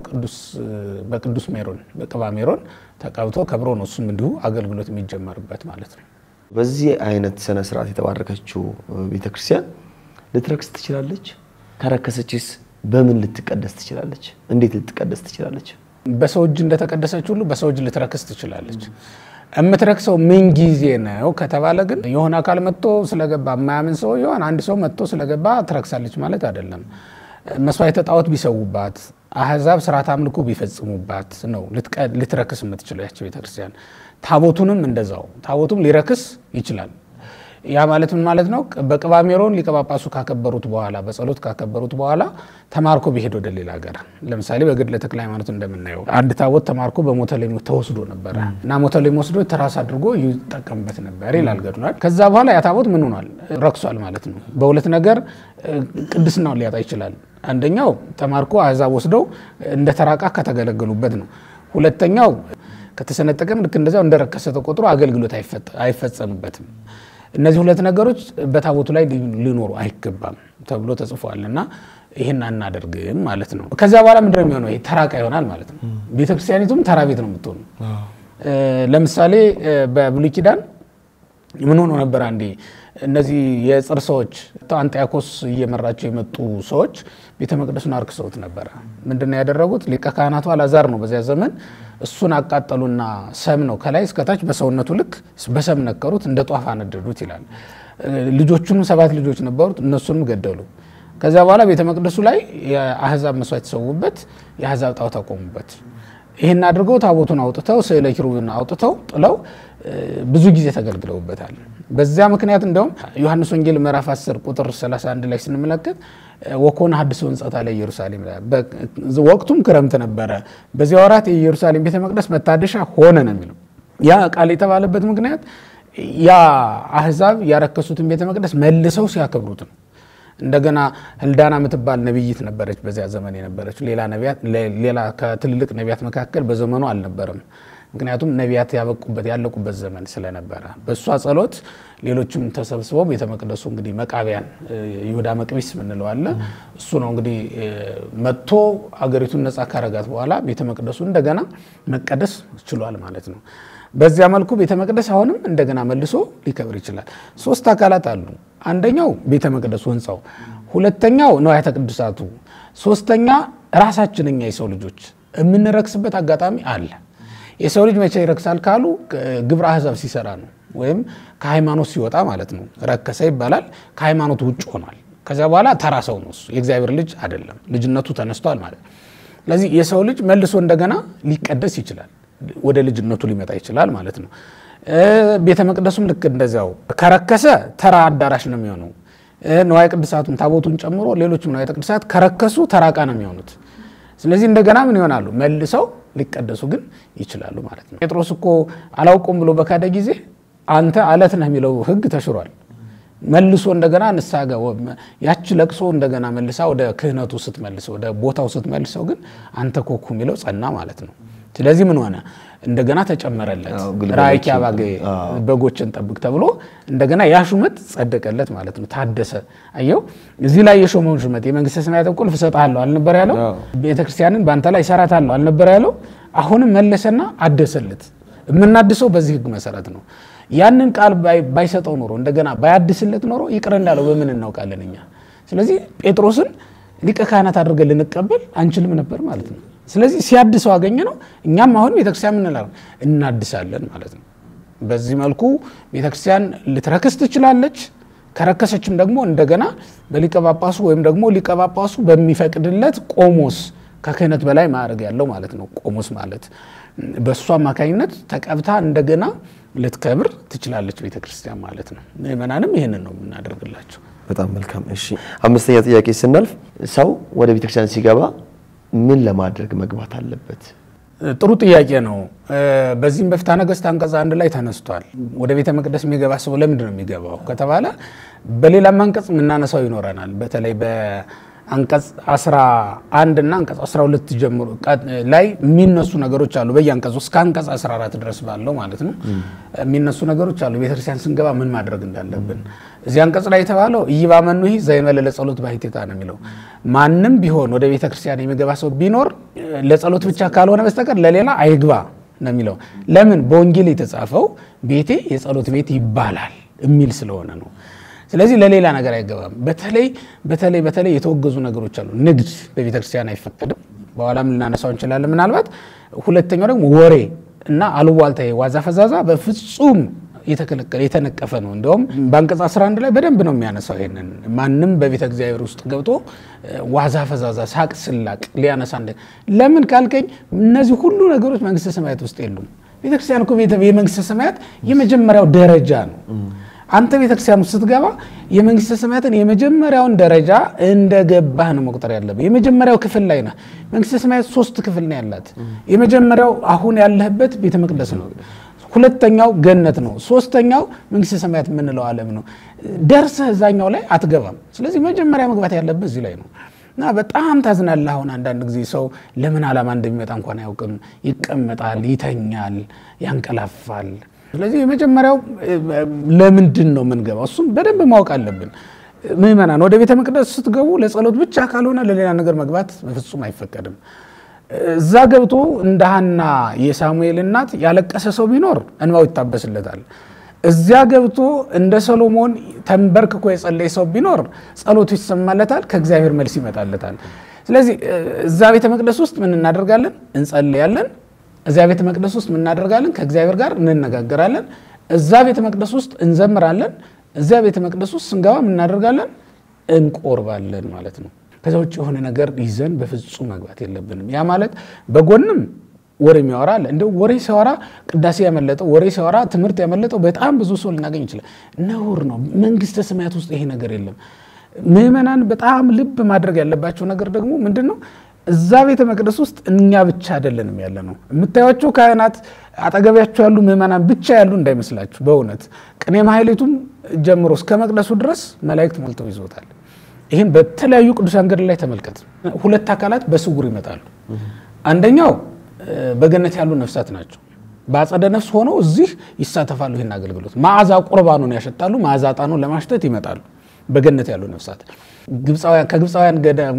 በቅዱስ ሜሮን በቅባ ሜሮን ተቀብቶ ከብሮ ነው እሱም እንዲሁ አገልግሎት የሚጀመርበት ማለት ነው።
በዚህ አይነት ስነ ስርዓት የተባረከችው ቤተክርስቲያን ልትረክስ ትችላለች? ከረከሰችስ በምን ልትቀደስ ትችላለች? እንዴት ልትቀደስ ትችላለች?
በሰው እጅ እንደተቀደሰች ሁሉ በሰው እጅ ልትረክስ ትችላለች። የምትረክሰው ምን ጊዜ ነው ከተባለ ግን የሆነ አካል መጥቶ ስለገባ የማያምን ሰው የሆነ አንድ ሰው መጥቶ ስለገባ ትረክሳለች ማለት አይደለም። መስዋዕተ ጣዖት ቢሰዉባት፣ አህዛብ ስርዓት አምልኮ ቢፈጽሙባት ነው ልትረክስ የምትችለው ያቸው ቤተክርስቲያን። ታቦቱንም እንደዛው ታቦቱም ሊረክስ ይችላል። ያ ማለት ምን ማለት ነው? በቅባ ሜሮን ሊቀ ጳጳሱ ካከበሩት በኋላ በጸሎት ካከበሩት በኋላ ተማርኮ ቢሄድ ወደ ሌላ ሀገር፣ ለምሳሌ በገድለ ተክለ ሃይማኖት እንደምናየው አንድ ታቦት ተማርኮ በሞተሌም ተወስዶ ነበረ እና ሞተሌም ወስዶ ተራስ አድርጎ ይጠቀምበት ነበር ይላል ገድሏል። ከዛ በኋላ ያ ታቦት ምን ሆኗል? ረክሷል ማለት ነው። በሁለት ነገር ቅድስናውን ሊያጣ ይችላል። አንደኛው ተማርኮ አሕዛብ ወስደው እንደ ተራቃ ከተገለገሉበት ነው። ሁለተኛው ከተሰነጠቀም ልክ እንደዚያው እንደረከሰ ተቆጥሮ አገልግሎት አይፈጸምበትም። እነዚህ ሁለት ነገሮች በታቦቱ ላይ ሊኖሩ አይገባም ተብሎ ተጽፏል እና ይህን አናደርግም ማለት ነው። ከዚያ በኋላ ምንድን ነው የሚሆነው? ተራቃ ይሆናል ማለት ነው። ቤተክርስቲያኒቱም ተራ ቤት ነው የምትሆኑ። ለምሳሌ በብሉይ ኪዳን ምን ሆኖ ነበር? አንዴ እነዚህ የጽር ሰዎች አንጢያኮስ እየመራቸው የመጡ ሰዎች ቤተ መቅደሱን አርክሰውት ነበረ። ምንድነው ያደረጉት? ሊቀ ካህናቱ አልዓዛር ነው በዚያ ዘመን። እሱን አቃጠሉና ሰም ነው ከላይ እስከታች በሰውነቱ ልክ በሰም ነከሩት፣ እንደ ጧፍ አነደዱት ይላል። ልጆቹንም ሰባት ልጆች ነበሩት፣ እነሱንም ገደሉ። ከዚያ በኋላ ቤተ መቅደሱ ላይ የአህዛብ መስዋዕት የተሰዉበት የአህዛብ ጣዖት አቆሙበት። ይህን አድርገው ታቦቱን አውጥተው ስዕለ ኪሩብን አውጥተው ጥለው ብዙ ጊዜ ተገልግለውበታል። በዚያ ምክንያት እንደውም ዮሐንስ ወንጌል ምዕራፍ 10 ቁጥር 31 ላይ ስንመለከት ወኮነ ሐድሶ ሕንጸታ ለኢየሩሳሌም ወቅቱም ክረምት ነበረ፣ በዚያ ወራት የኢየሩሳሌም ቤተ መቅደስ መታደሻ ሆነ ነው የሚለው። ያ ቃል የተባለበት ምክንያት ያ አህዛብ ያረከሱትን ቤተ መቅደስ መልሰው ሲያከብሩት ነው። እንደገና ህልዳና የምትባል ነቢይት ነበረች፣ በዚያ ዘመን የነበረች ሌላ ከትልልቅ ነቢያት መካከል በዘመኑ አልነበረም። ምክንያቱም ነቢያት ያበቁበት ያለቁበት ዘመን ስለነበረ በእሷ ጸሎት ሌሎችም ተሰብስበው ቤተ መቅደሱ እንግዲህ መቃቢያን ይሁዳ መቅቢስ ምንለው አለ እሱ ነው እንግዲህ መጥቶ አገሪቱን ነፃ ካረጋት በኋላ ቤተ መቅደሱ እንደገና መቀደስ ችሏል ማለት ነው። በዚያ መልኩ ቤተ መቅደስ አሁንም እንደገና መልሶ ሊከብር ይችላል። ሶስት አካላት አሉ። አንደኛው ቤተ መቅደሱ ህንፃው፣ ሁለተኛው ንዋያተ ቅዱሳቱ፣ ሶስተኛ ራሳችን እኛ የሰው ልጆች የምንረክስበት አጋጣሚ አለ። የሰው ልጅ መቼ ይረክሳል ካሉ ግብረ አሕዛብ ሲሰራ ነው፣ ወይም ከሃይማኖት ሲወጣ ማለት ነው። ረከሰ ይባላል። ከሃይማኖት ውጭ ሆኗል። ከዚያ በኋላ ተራ ሰው ነው እሱ፣ የእግዚአብሔር ልጅ አይደለም። ልጅነቱ ተነስቷል ማለት ነው። ስለዚህ የሰው ልጅ መልሶ እንደገና ሊቀደስ ይችላል፣ ወደ ልጅነቱ ሊመጣ ይችላል ማለት ነው። ቤተ መቅደሱም ልክ እንደዚያው ከረከሰ ተራ አዳራሽ ነው የሚሆነው። ንዋየ ቅድሳቱን ታቦቱን ጨምሮ ሌሎችም ንዋየ ቅድሳት ከረከሱ ተራቃ ነው የሚሆኑት። ስለዚህ እንደገና ምን ይሆናሉ? መልሰው ሊቀደሱ ግን ይችላሉ ማለት ነው። ጴጥሮስ እኮ አላውቁም ብሎ በካደ ጊዜ አንተ አለት ነህ የሚለው ሕግ ተሽሯል። መልሶ እንደገና ንስሐ ያች ለቅሶ እንደገና መልሳ ወደ ክህነቱ ስትመልሰው ወደ ቦታው ስትመልሰው ግን አንተ ኮኩ የሚለው ጸና ማለት ነው። ስለዚህ ምን ሆነ? እንደገና ተጨመረለት። ራእይኪ አባጌ በጎችን ጠብቅ ተብሎ እንደገና ያ ሹመት ጸደቀለት ማለት ነው። ታደሰ። አየው እዚህ ላይ የሾመውን ሹመት የመንግስተ ሰማያት ቁልፍ እሰጥሃለሁ አልነበር ያለው? ቤተክርስቲያንን በአንተ ላይ እሰራታለሁ አልነበር ያለው? አሁንም መለሰና አደሰለት። የምናድሰው በዚህ ህግ መሰረት ነው። ያንን ቃል ባይሰጠው ኖሮ እንደገና ባያድስለት ኖሮ ይቅር እንዳለው በምን እናውቃለን እኛ? ስለዚህ ጴጥሮስን ሊቀ ካህናት አድርገን ልንቀበል አንችልም ነበር ማለት ነው። ስለዚህ ሲያድሰው አገኘ ነው። እኛም አሁን ቤተክርስቲያን ምንላለን እናድሳለን ማለት ነው። በዚህ መልኩ ቤተክርስቲያን ልትረክስ ትችላለች። ከረከሰችም ደግሞ እንደገና በሊቀ ጳጳሱ ወይም ደግሞ ሊቀ ጳጳሱ በሚፈቅድለት ቆሞስ ከክህነት በላይ ማዕረግ ያለው ማለት ነው። ቆሞስ ማለት በእሱ አማካኝነት ተቀብታ እንደገና ልትከብር ትችላለች ቤተክርስቲያን ማለት ነው። ምእመናንም ይህንን ነው የምናደርግላቸው።
በጣም መልካም። እሺ አምስተኛ ጥያቄ ስናልፍ ሰው ወደ ቤተክርስቲያን ሲገባ ምን ለማድረግ መግባት አለበት?
ጥሩ ጥያቄ ነው። በዚህም በፍትሐ ነገሥት አንቀጽ አንድ ላይ ተነስቷል። ወደ ቤተ መቅደስ የሚገባ ሰው ለምንድን ነው የሚገባው ከተባለ በሌላም አንቀጽ የምናነሳው ይኖረናል። በተለይ በአንቀጽ 11 እና አንቀጽ 12 ጀምሮ ላይ የሚነሱ ነገሮች አሉ። በየአንቀጹ እስከ አንቀጽ 14 ድረስ ባለው ማለት ነው የሚነሱ ነገሮች አሉ። ቤተክርስቲያን ስንገባ ምን ማድረግ እንዳለብን እዚህ አንቀጽ ላይ የተባለው ኢይባመኑ ዘእንበለ ለጸሎት ባሕቲታ ነው የሚለው ማንም ቢሆን ወደ ቤተክርስቲያን የሚገባ ሰው ቢኖር ለጸሎት ብቻ ካልሆነ በስተቀር ለሌላ አይግባ ነው የሚለው። ለምን በወንጌል የተጻፈው ቤቴ የጸሎት ቤት ይባላል የሚል ስለሆነ ነው። ስለዚህ ለሌላ ነገር አይገባም። በተለይ በተለይ በተለይ የተወገዙ ነገሮች አሉ። ንግድ በቤተክርስቲያን አይፈቀድም። በኋላም ልናነሳው እንችላለን ምናልባት። ሁለተኛው ደግሞ ወሬ እና አሉባልታ፣ ዋዛ ፈዛዛ በፍጹም የተከለከለ የተነቀፈ ነው። እንዲሁም በአንቀጽ 11 ላይ በደንብ ነው የሚያነሳው ይሄንን ማንም በቤተ እግዚአብሔር ውስጥ ገብቶ ዋዛ ፈዛዛ፣ ሳቅ ስላቅ ሊያነሳ እንደ ለምን ካልከኝ እነዚህ ሁሉ ነገሮች መንግስተ ሰማያት ውስጥ የሉም። ቤተክርስቲያን እኮ የመንግስተ ሰማያት የመጀመሪያው ደረጃ ነው። አንተ ቤተክርስቲያን ውስጥ ስትገባ የመንግስተ ሰማያትን የመጀመሪያውን ደረጃ እንደገባህ ነው መቁጠር ያለብህ። የመጀመሪያው ክፍል ላይ ነህ። መንግስተ ሰማያት ሶስት ክፍል ነው ያላት። የመጀመሪያው አሁን ያለህበት ቤተ መቅደስ ነው። ሁለተኛው ገነት ነው። ሶስተኛው መንግስተ ሰማያት የምንለው ዓለም ነው። ደርሰህ እዛኛው ላይ አትገባም። ስለዚህ መጀመሪያ መግባት ያለብህ እዚህ ላይ ነው እና በጣም ታዝናለህ። አሁን አንዳንድ ጊዜ ሰው ለምን ዓላማ እንደሚመጣ እንኳን አያውቅም። ይቀመጣል፣ ይተኛል፣ ያንቀላፋል። ስለዚህ የመጀመሪያው ለምንድን ነው የምንገባው? እሱም በደንብ ማወቅ አለብን። ምዕመናን ወደ ቤተ መቅደስ ስትገቡ ለጸሎት ብቻ ካልሆነ ለሌላ ነገር መግባት በፍጹም አይፈቀድም። እዛ ገብቶ እንደ ሐና የሳሙኤል እናት ያለቀሰ ሰው ቢኖር እንባው ይታበስለታል። እዚያ ገብቶ እንደ ሰሎሞን ተንበርክኮ የጸለየ ሰው ቢኖር ጸሎቱ ይሰማለታል፣ ከእግዚአብሔር መልስ ይመጣለታል። ስለዚህ እዛ ቤተ መቅደስ ውስጥ ምን እናደርጋለን? እንጸልያለን። እዚያ ቤተ መቅደስ ውስጥ ምን እናደርጋለን? ከእግዚአብሔር ጋር እንነጋገራለን። እዛ ቤተ መቅደስ ውስጥ እንዘምራለን። እዚያ ቤተ መቅደስ ውስጥ ስንገባ ምን እናደርጋለን? እንቆርባለን ማለት ነው። ከዛ ውጭ የሆነ ነገር ይዘን በፍጹም መግባት የለብንም። ያ ማለት በጎንም ወሬ የሚያወራ አለ። እንደው ወሬ ሲያወራ ቅዳሴ ያመለጠው ወሬ ሲያወራ ትምህርት ያመለጠው በጣም ብዙ ሰው ልናገኝ ይችላል። ነውር ነው። መንግስተ ሰማያት ውስጥ ይሄ ነገር የለም። ምዕመናን በጣም ልብ ማድረግ ያለባቸው ነገር ደግሞ ምንድን ነው? እዛ ቤተ መቅደስ ውስጥ እኛ ብቻ አይደለንም ያለ ነው። የምታዩቸው ካህናት አጠገቢያቸው ያሉ ምዕመናን ብቻ ያሉ እንዳይመስላችሁ። በእውነት ቅኔ ማህሌቱም ጀምሮ እስከ መቅደሱ ድረስ መላእክት ሞልተው ይዞታል። ይህን በተለያዩ ቅዱሳን ገድል ላይ ተመልከት። ሁለት አካላት በስውር ይመጣሉ። አንደኛው በገነት ያሉ ነፍሳት ናቸው። በአጸደ ነፍስ ሆነው እዚህ ይሳተፋሉ። ይህን አገልግሎት መዓዛ ቁርባኑን ያሸጣሉ። መዓዛ ዕጣኑን ለማሽተት ይመጣሉ። በገነት ያሉ ነፍሳት ከግብፃውያን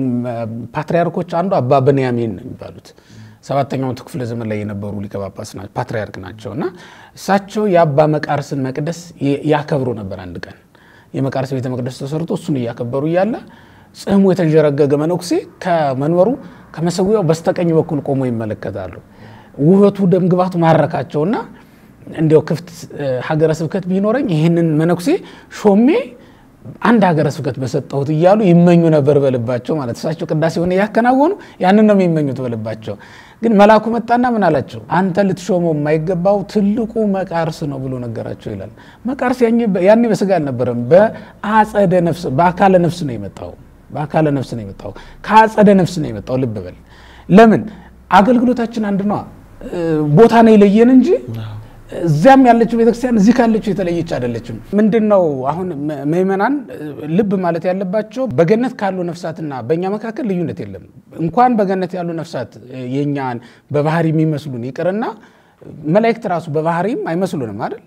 ፓትሪያርኮች አንዱ አባ ብንያሚን ነው የሚባሉት ሰባተኛው መቶ ክፍለ ዘመን ላይ የነበሩ ሊቀ ጳጳስ ፓትሪያርክ ናቸው እና እሳቸው የአባ መቃርስን መቅደስ ያከብሩ ነበር። አንድ ቀን የመቃርስ ቤተ መቅደስ ተሰርቶ እሱን እያከበሩ እያለ ጽሕሙ የተንዠረገገ መነኩሴ ከመንበሩ ከመሰዊያው በስተቀኝ በኩል ቆሞ ይመለከታሉ። ውበቱ ደምግባቱ ማረካቸውና እንዲያው ክፍት ሀገረ ስብከት ቢኖረኝ ይህንን መነኩሴ ሾሜ አንድ ሀገረ ስብከት በሰጠሁት እያሉ ይመኙ ነበር በልባቸው ማለት እሳቸው ቅዳሴ ሆነ ያከናወኑ ያንን ነው የሚመኙት በልባቸው። ግን መልአኩ መጣና ምን አላቸው? አንተ ልትሾመው የማይገባው ትልቁ መቃርስ ነው ብሎ ነገራቸው ይላል። መቃርስ ያኔ በስጋ አልነበረም፣ በአጸደ ነፍስ በአካለ ነፍስ ነው የመጣው። በአካለ ነፍስ ነው የመጣው፣ ከአጸደ ነፍስ ነው የመጣው። ልብ በል። ለምን አገልግሎታችን አንድ ነዋ። ቦታ ነው የለየን እንጂ እዚያም ያለችው ቤተክርስቲያን እዚህ ካለችው የተለየች አይደለችም። ምንድን ነው አሁን ምዕመናን ልብ ማለት ያለባቸው በገነት ካሉ ነፍሳትና በእኛ መካከል ልዩነት የለም። እንኳን በገነት ያሉ ነፍሳት የእኛን በባህሪ የሚመስሉን ይቅርና መላእክት ራሱ በባህሪም አይመስሉንም አይደል?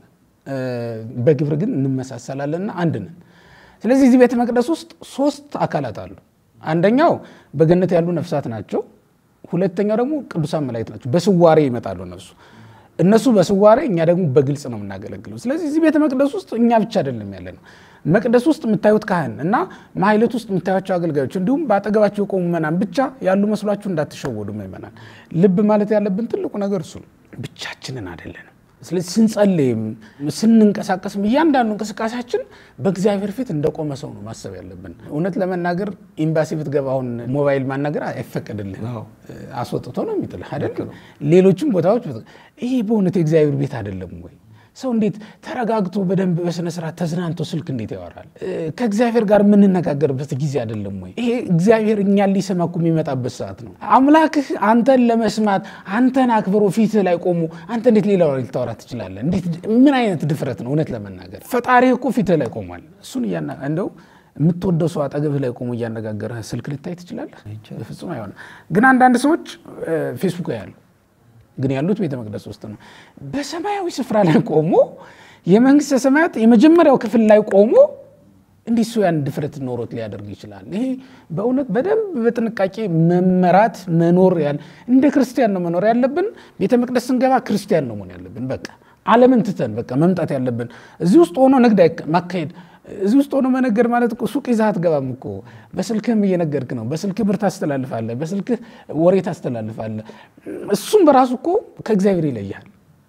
በግብር ግን እንመሳሰላለንና አንድ ነን። ስለዚህ እዚህ ቤተ መቅደስ ውስጥ ሶስት አካላት አሉ። አንደኛው በገነት ያሉ ነፍሳት ናቸው። ሁለተኛው ደግሞ ቅዱሳን መላእክት ናቸው። በስዋሬ ይመጣሉ እነሱ እነሱ በስዋሬ እኛ ደግሞ በግልጽ ነው የምናገለግለው። ስለዚህ እዚህ ቤተ መቅደስ ውስጥ እኛ ብቻ አይደለም ያለ ነው። መቅደስ ውስጥ የምታዩት ካህን እና ማህሌት ውስጥ የምታዩቸው አገልጋዮች እንዲሁም በአጠገባቸው የቆሙ ምዕመናን ብቻ ያሉ መስሏችሁ እንዳትሸወዱ። ምዕመናን ልብ ማለት ያለብን ትልቁ ነገር እሱ ነው። ብቻችንን አይደለንም። ስለዚህ ስንጸልይም ስንንቀሳቀስም እያንዳንዱ እንቅስቃሴያችን በእግዚአብሔር ፊት እንደቆመ ሰው ነው ማሰብ ያለብን። እውነት ለመናገር ኤምባሲ ብትገባ አሁን ሞባይል ማናገር አይፈቀድልህ፣ አስወጥቶ ነው የሚጥልህ አይደል? ሌሎችም ቦታዎች ይሄ በእውነት የእግዚአብሔር ቤት አይደለም ወይ? ሰው እንዴት ተረጋግቶ በደንብ በስነ ስርዓት ተዝናንቶ ስልክ እንዴት ያወራል? ከእግዚአብሔር ጋር የምንነጋገርበት ጊዜ አይደለም ወይ? ይሄ እግዚአብሔር እኛን ሊሰማ እኮ የሚመጣበት ሰዓት ነው። አምላክህ አንተን ለመስማት አንተን አክብሮ ፊትህ ላይ ቆሞ አንተ እንዴት ሌላ ወሬ ልታወራ ትችላለህ? እንዴት ምን አይነት ድፍረት ነው? እውነት ለመናገር ፈጣሪህ እኮ ፊትህ ላይ ቆሟል። እሱን እያና እንደው የምትወደው ሰው አጠገብህ ላይ ቆሞ እያነጋገረህ ስልክ ልታይ ትችላለህ? በፍጹም አይሆንም። ግን አንዳንድ ሰዎች ፌስቡክ ያሉ ግን ያሉት ቤተ መቅደስ ውስጥ ነው። በሰማያዊ ስፍራ ላይ ቆሞ የመንግስተ ሰማያት የመጀመሪያው ክፍል ላይ ቆሞ እንዲህ እሱ ያን ድፍረት ኖሮት ሊያደርግ ይችላል። ይሄ በእውነት በደንብ በጥንቃቄ መመራት መኖር ያለ እንደ ክርስቲያን ነው መኖር ያለብን። ቤተ መቅደስ ስንገባ ክርስቲያን ነው መሆን ያለብን። በቃ ዓለምን ትተን በቃ መምጣት ያለብን እዚህ ውስጥ ሆኖ ንግድ ማካሄድ እዚህ ውስጥ ሆኖ መነገድ ማለት እኮ ሱቅ ይዘህ አትገባም እኮ። በስልክህም እየነገድክ ነው። በስልክህ ብር ታስተላልፋለህ፣ በስልክህ ወሬ ታስተላልፋለህ። እሱም በራሱ እኮ ከእግዚአብሔር ይለያል።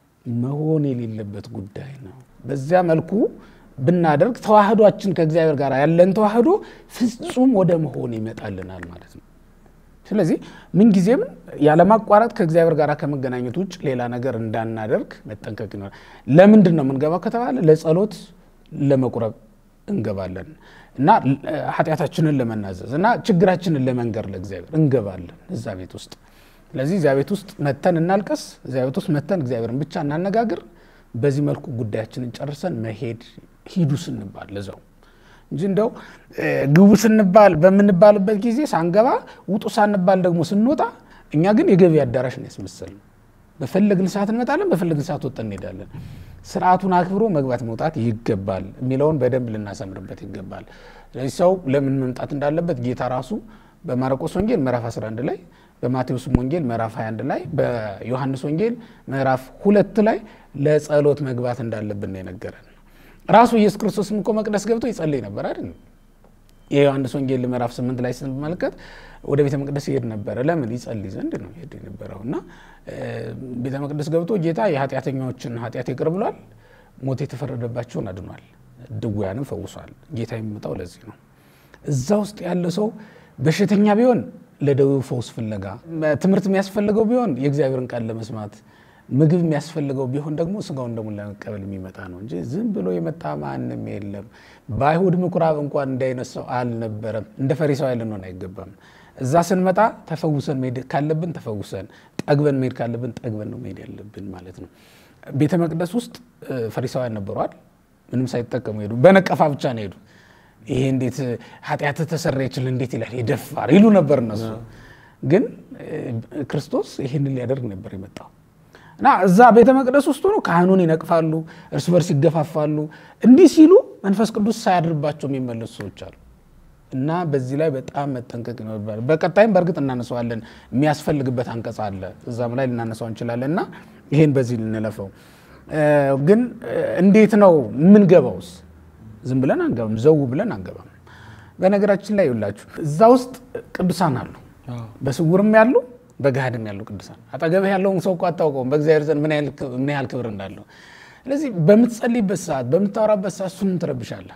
መሆን የሌለበት ጉዳይ ነው። በዚያ መልኩ ብናደርግ ተዋህዷችን ከእግዚአብሔር ጋር ያለን ተዋህዶ ፍጹም ወደ መሆን ይመጣልናል ማለት ነው። ስለዚህ ምንጊዜም ያለማቋረጥ ከእግዚአብሔር ጋር ከመገናኘት ውጭ ሌላ ነገር እንዳናደርግ መጠንቀቅ ይኖራል። ለምንድን ነው የምንገባው ከተባለ ለጸሎት ለመቁረብ እንገባለን እና ኃጢአታችንን ለመናዘዝ እና ችግራችንን ለመንገር ለእግዚአብሔር እንገባለን እዛ ቤት ውስጥ። ስለዚህ እዚያ ቤት ውስጥ መተን እናልቀስ፣ እዚያ ቤት ውስጥ መተን እግዚአብሔርን ብቻ እናነጋግር። በዚህ መልኩ ጉዳያችንን ጨርሰን መሄድ ሂዱ ስንባል ለዛው እንጂ እንደው ግቡ ስንባል በምንባልበት ጊዜ ሳንገባ ውጡ ሳንባል ደግሞ ስንወጣ እኛ ግን የገቢ አዳራሽ ነው ያስመሰልነው። በፈለግን ሰዓት እንመጣለን፣ በፈለግን ሰዓት ወጥተን እንሄዳለን። ስርዓቱን አክብሮ መግባት መውጣት ይገባል የሚለውን በደንብ ልናሰምርበት ይገባል። ስለዚህ ሰው ለምን መምጣት እንዳለበት ጌታ ራሱ በማርቆስ ወንጌል ምዕራፍ 11 ላይ በማቴዎስ ወንጌል ምዕራፍ 21 ላይ በዮሐንስ ወንጌል ምዕራፍ ሁለት ላይ ለጸሎት መግባት እንዳለብን ነው የነገረን። ራሱ ኢየሱስ ክርስቶስም እኮ መቅደስ ገብቶ ይጸልይ ነበር አይደል? የዮሐንስ ወንጌል ምዕራፍ 8 ላይ ስንመለከት ወደ ቤተ መቅደስ ይሄድ ነበረ። ለምን? ይጸልይ ዘንድ ነው ይሄድ የነበረው እና ቤተ መቅደስ ገብቶ ጌታ የኃጢአተኞችን ኃጢአት ይቅር ብሏል፣ ሞት የተፈረደባቸውን አድኗል፣ ድውያንም ፈውሷል። ጌታ የሚመጣው ለዚህ ነው። እዛ ውስጥ ያለ ሰው በሽተኛ ቢሆን ለደዌው ፈውስ ፍለጋ፣ ትምህርት የሚያስፈልገው ቢሆን የእግዚአብሔርን ቃል ለመስማት፣ ምግብ የሚያስፈልገው ቢሆን ደግሞ ስጋውን ደሙን ለመቀበል የሚመጣ ነው እንጂ ዝም ብሎ የመጣ ማንም የለም። በአይሁድ ምኩራብ እንኳን እንዳይነሳው አልነበረም። እንደ ፈሪሳውያን ልንሆን አይገባም። እዛ ስንመጣ ተፈውሰን መሄድ ካለብን ተፈውሰን፣ ጠግበን መሄድ ካለብን ጠግበን ነው መሄድ ያለብን ማለት ነው። ቤተ መቅደስ ውስጥ ፈሪሳውያን ነበሯል። ምንም ሳይጠቀሙ ሄዱ። በነቀፋ ብቻ ነው ሄዱ። ይሄ እንዴት ኃጢአት ተሰረየችል እንዴት ይላል ይደፋር ይሉ ነበር እነሱ። ግን ክርስቶስ ይህንን ሊያደርግ ነበር የመጣው እና እዛ ቤተ መቅደስ ውስጥ ሆኖ ካህኑን ይነቅፋሉ፣ እርስ በርስ ይገፋፋሉ። እንዲህ ሲሉ መንፈስ ቅዱስ ሳያድርባቸው የሚመለሱ ሰዎች አሉ። እና በዚህ ላይ በጣም መጠንቀቅ ይኖርባል። በቀጣይም በእርግጥ እናነሳዋለን፣ የሚያስፈልግበት አንቀጽ አለ፣ እዛም ላይ ልናነሳው እንችላለን። እና ይሄን በዚህ ልንለፈው። ግን እንዴት ነው የምንገባውስ? ዝም ብለን አንገባም፣ ዘው ብለን አንገባም። በነገራችን ላይ ይውላችሁ እዛ ውስጥ ቅዱሳን አሉ፣ በስውርም ያሉ በገሃድም ያሉ ቅዱሳን። አጠገብህ ያለውን ሰው እኮ አታውቀውም በእግዚአብሔር ዘንድ ምን ያህል ክብር እንዳለው። ስለዚህ በምትጸልይበት ሰዓት፣ በምታወራበት ሰዓት እሱንም ትረብሻለህ።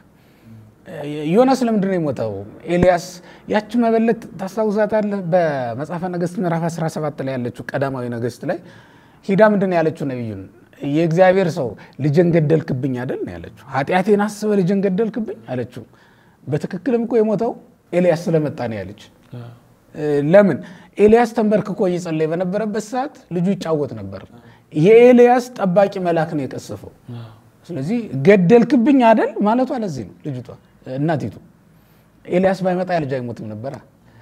ዮናስ ለምንድን ነው የሞተው? ኤልያስ ያቺ መበለት ታስታውሳታለህ? በመጽሐፈ ነገሥት ምዕራፍ 17 ላይ ያለችው ቀዳማዊ ነገሥት ላይ ሂዳ ምንድን ነው ያለችው? ነቢዩን የእግዚአብሔር ሰው ልጅን ገደልክብኝ አይደል ነው ያለችው። ኃጢአቴን አስበህ ልጅን ገደልክብኝ አለችው። በትክክልም እኮ የሞተው ኤልያስ ስለመጣ ነው ያለች። ለምን ኤልያስ ተንበርክኮ እየጸለየ በነበረበት ሰዓት ልጁ ይጫወት ነበር። የኤልያስ ጠባቂ መልአክ ነው የቀሰፈው። ስለዚህ ገደልክብኝ አይደል ማለቷ ለዚህ ነው ልጅቷ እናቲቱ። ኤልያስ ባይመጣ ያ ልጅ አይሞትም ነበረ።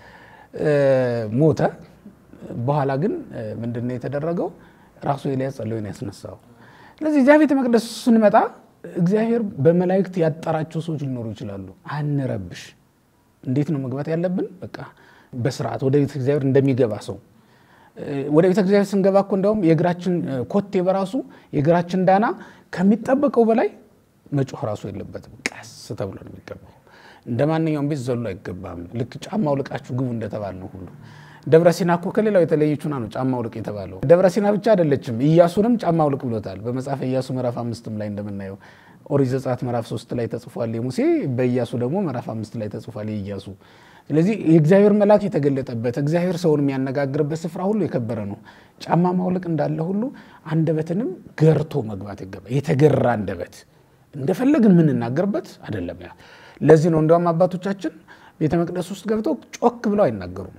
ሞተ። በኋላ ግን ምንድን ነው የተደረገው? ራሱ ኤልያስ ጸሎን ያስነሳው። ስለዚህ እዚያ ቤተ መቅደስ ስንመጣ እግዚአብሔር በመላእክት ያጠራቸው ሰዎች ሊኖሩ ይችላሉ። አንረብሽ። እንዴት ነው መግባት ያለብን? በቃ በስርዓት ወደ ቤተ እግዚአብሔር እንደሚገባ ሰው ወደ ቤተ እግዚአብሔር ስንገባ እኮ እንደውም የእግራችን ኮቴ በራሱ የእግራችን ዳና ከሚጠበቀው በላይ መጮህ ራሱ የለበትም። ቀስ ተብሎ ነው የሚገባው። እንደ ማንኛውም ቤት ዘሎ አይገባም። ልክ ጫማ አውልቃችሁ ግቡ እንደተባል ነው ሁሉ ደብረ ሲና እኮ ከሌላው የተለየች ሆና ነው ጫማ አውልቅ የተባለው። ደብረ ሲና ብቻ አይደለችም፣ ኢያሱንም ጫማ አውልቅ ብሎታል። በመጽሐፈ ኢያሱ ምዕራፍ አምስትም ላይ እንደምናየው ኦሪት ዘጸአት ምዕራፍ ሶስት ላይ ተጽፏል የሙሴ በኢያሱ ደግሞ ምዕራፍ አምስት ላይ ተጽፏል የኢያሱ። ስለዚህ የእግዚአብሔር መልአክ የተገለጠበት እግዚአብሔር ሰውን የሚያነጋግርበት ስፍራ ሁሉ የከበረ ነው። ጫማ ማውለቅ እንዳለ ሁሉ አንደበትንም ገርቶ መግባት ይገባል። የተገራ አንደበት እንደፈለግን የምንናገርበት አይደለም። ያ ለዚህ ነው እንዲያውም አባቶቻችን ቤተ መቅደስ ውስጥ ገብተው ጮክ ብለው አይናገሩም፣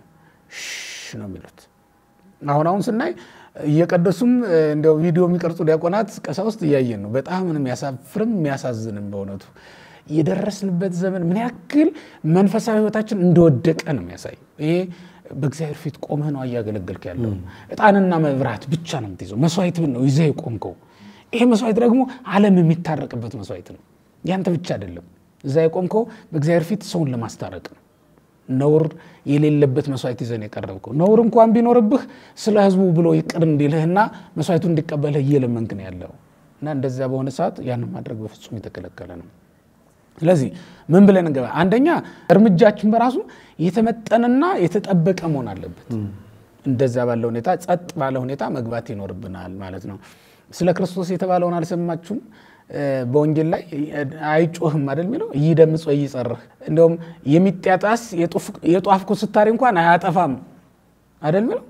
ሽ ነው የሚሉት። አሁን አሁን ስናይ እየቀደሱም እንዲያው ቪዲዮ የሚቀርጹ ዲያቆናት ቀሳውስት እያየን ነው። በጣም የሚያሳፍርም የሚያሳዝንም በእውነቱ የደረስንበት ዘመን ምን ያክል መንፈሳዊ ሕይወታችን እንደወደቀ ነው የሚያሳይ። ይሄ በእግዚአብሔር ፊት ቆመህ ነው እያገለገልክ ያለው። ዕጣንና መብራት ብቻ ነው የምትይዘው። መስዋዕት ነው ይዘህ የቆምከው። ይሄ መስዋዕት ደግሞ ዓለም የሚታረቅበት መስዋዕት ነው። ያንተ ብቻ አይደለም። እዛ የቆምከው በእግዚአብሔር ፊት ሰውን ለማስታረቅ ነው። ነውር የሌለበት መስዋዕት ይዘን የቀረብከው ነውር እንኳን ቢኖርብህ ስለ ሕዝቡ ብሎ ይቅር እንዲልህና መስዋዕቱ እንዲቀበልህ እየለመንክ ነው ያለው እና እንደዚያ በሆነ ሰዓት ያንን ማድረግ በፍጹም የተከለከለ ነው። ስለዚህ ምን ብለን እንገባ? አንደኛ እርምጃችን በራሱ የተመጠነና የተጠበቀ መሆን አለበት። እንደዚያ ባለ ሁኔታ ጸጥ ባለ ሁኔታ መግባት ይኖርብናል ማለት ነው። ስለ ክርስቶስ የተባለውን አልሰማችሁም? በወንጌል ላይ አይጮህም አይደል የሚለው ይደምጽ ወይ ይጸርህ። እንደውም የሚጢያጣስ የጧፍ ኩስታሪ እንኳን አያጠፋም አይደል የሚለው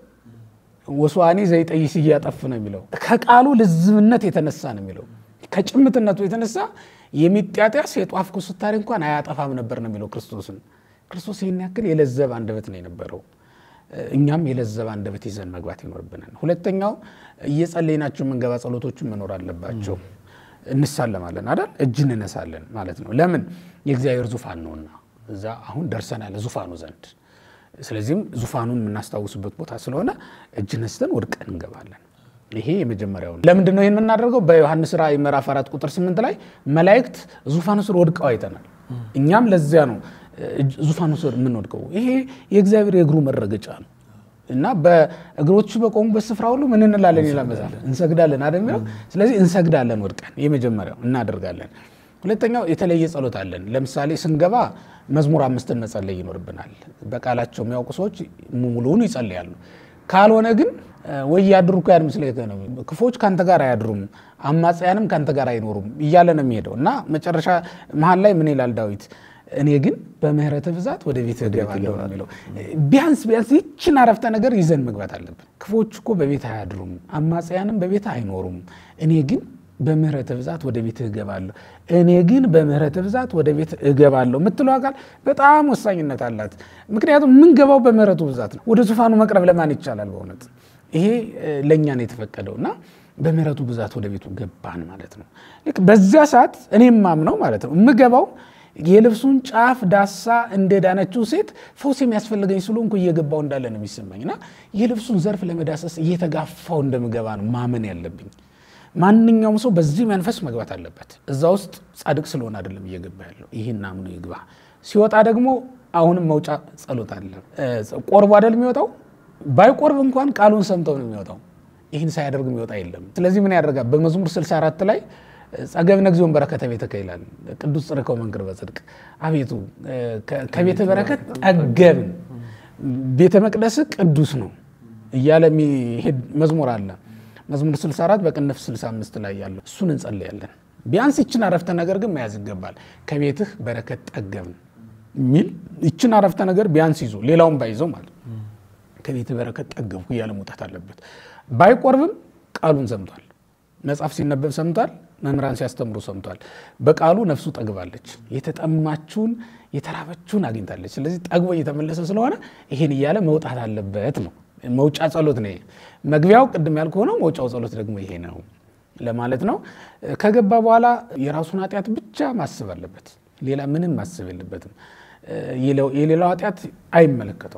ወስዋኒ ዘይጠይስ እያጠፍ ነው የሚለው ከቃሉ ልዝብነት የተነሳ ነው የሚለው ከጭምትነቱ የተነሳ የሚጢያጣስ የጧፍ ኩስታሪ እንኳን አያጠፋም ነበር ነው የሚለው ክርስቶስን። ክርስቶስ ይህን ያክል የለዘብ አንደበት ነው የነበረው። እኛም የለዘብ አንደበት ይዘን መግባት ይኖርብናል። ሁለተኛው እየጸለይናቸው የምንገባ ጸሎቶችን መኖር አለባቸው። እንሳለማለን አይደል? እጅ እንነሳለን ማለት ነው። ለምን? የእግዚአብሔር ዙፋን ነውና እዛ አሁን ደርሰናል ዙፋኑ ዘንድ። ስለዚህም ዙፋኑን የምናስታውስበት ቦታ ስለሆነ እጅ ነስተን ወድቀን እንገባለን። ይሄ የመጀመሪያው ነው። ለምንድን ነው ይህን የምናደርገው? በዮሐንስ ራእይ ምዕራፍ አራት ቁጥር ስምንት ላይ መላእክት ዙፋኑ ስር ወድቀው አይተናል። እኛም ለዚያ ነው ዙፋኑ ስር የምንወድቀው። ይሄ የእግዚአብሔር የእግሩ መረገጫ ነው እና በእግሮቹ በቆሙበት ስፍራ ሁሉ ምን እንላለን ይላል መጽሐፍ፣ እንሰግዳለን አይደል የሚለው። ስለዚህ እንሰግዳለን ወድቀን፣ የመጀመሪያው እናደርጋለን። ሁለተኛው የተለየ ጸሎት አለን። ለምሳሌ ስንገባ መዝሙር አምስትን መጸለይ ይኖርብናል። በቃላቸው የሚያውቁ ሰዎች ሙሉውን ይጸልያሉ። ካልሆነ ግን ወይ ያድሩ እኮ ያን ምስለ ነው ክፎች ከአንተ ጋር አያድሩም፣ አማጽያንም ከአንተ ጋር አይኖሩም እያለ ነው የሚሄደው እና መጨረሻ መሀል ላይ ምን ይላል ዳዊት እኔ ግን በምህረት ብዛት ወደ ቤት እገባለሁ ነው የሚለው። ቢያንስ ቢያንስ ይችን አረፍተ ነገር ይዘን መግባት አለብን። ክፎች እኮ በቤት አያድሩም፣ አማጽያንም በቤት አይኖሩም፣ እኔ ግን በምህረት ብዛት ወደ ቤት እገባለሁ፣ እኔ ግን በምህረት ብዛት ወደ ቤት እገባለሁ የምትለው ቃል በጣም ወሳኝነት አላት። ምክንያቱም የምንገባው በምህረቱ ብዛት ነው። ወደ ዙፋኑ መቅረብ ለማን ይቻላል? በእውነት ይሄ ለእኛ ነው የተፈቀደው እና በምህረቱ ብዛት ወደ ቤቱ ገባን ማለት ነው። ልክ በዚያ ሰዓት እኔም ማምነው ማለት ነው የምገባው የልብሱን ጫፍ ዳሳ እንደዳነችው ሴት ፈውስ የሚያስፈልገኝ ስለሆንኩ እየገባው እንዳለ ነው የሚሰማኝ እና የልብሱን ዘርፍ ለመዳሰስ እየተጋፋው እንደምገባ ነው ማመን ያለብኝ። ማንኛውም ሰው በዚህ መንፈስ መግባት አለበት። እዛ ውስጥ ጻድቅ ስለሆነ አይደለም እየገባ ያለው፣ ይህን አምኖ ይግባ። ሲወጣ ደግሞ አሁንም መውጫ ጸሎት አለ። ቆርቦ አይደል የሚወጣው? ባይቆርብ እንኳን ቃሉን ሰምተው ነው የሚወጣው። ይህን ሳያደርግ የሚወጣ የለም። ስለዚህ ምን ያደርጋል? በመዝሙር 64 ላይ ጸገብነ እግዚኦን በረከተ ቤትከ ይላል። ቅዱስ ጽርከው መንክር በጽድቅ አቤቱ ከቤተ በረከት ጠገብን፣ ቤተ መቅደስ ቅዱስ ነው እያለ የሚሄድ መዝሙር አለ። መዝሙር 64 በቅንፍ 65 ላይ ያለው እሱን እንጸልያለን። ቢያንስ ይችን አረፍተ ነገር ግን መያዝ ይገባል። ከቤትህ በረከት ጠገብን የሚል ይችን አረፍተ ነገር ቢያንስ ይዞ ሌላውን ባይዘው ማለት ከቤትህ በረከት ጠገብኩ እያለ መውጣት አለበት። ባይቆርብም ቃሉን ሰምቷል። መጽሐፍ ሲነበብ ሰምቷል። መምህራን ሲያስተምሩ ሰምቷል። በቃሉ ነፍሱ ጠግባለች፣ የተጠማችውን የተራበችውን አግኝታለች። ስለዚህ ጠግቦ እየተመለሰ ስለሆነ ይሄን እያለ መውጣት አለበት ነው። መውጫ ጸሎት ነው። መግቢያው ቅድም ያልኩ ሆነው መውጫው ጸሎት ደግሞ ይሄ ነው ለማለት ነው። ከገባ በኋላ የራሱን ኃጢአት ብቻ ማስብ አለበት። ሌላ ምንም ማስብ የለበትም። የሌላው ኃጢአት አይመለከተው።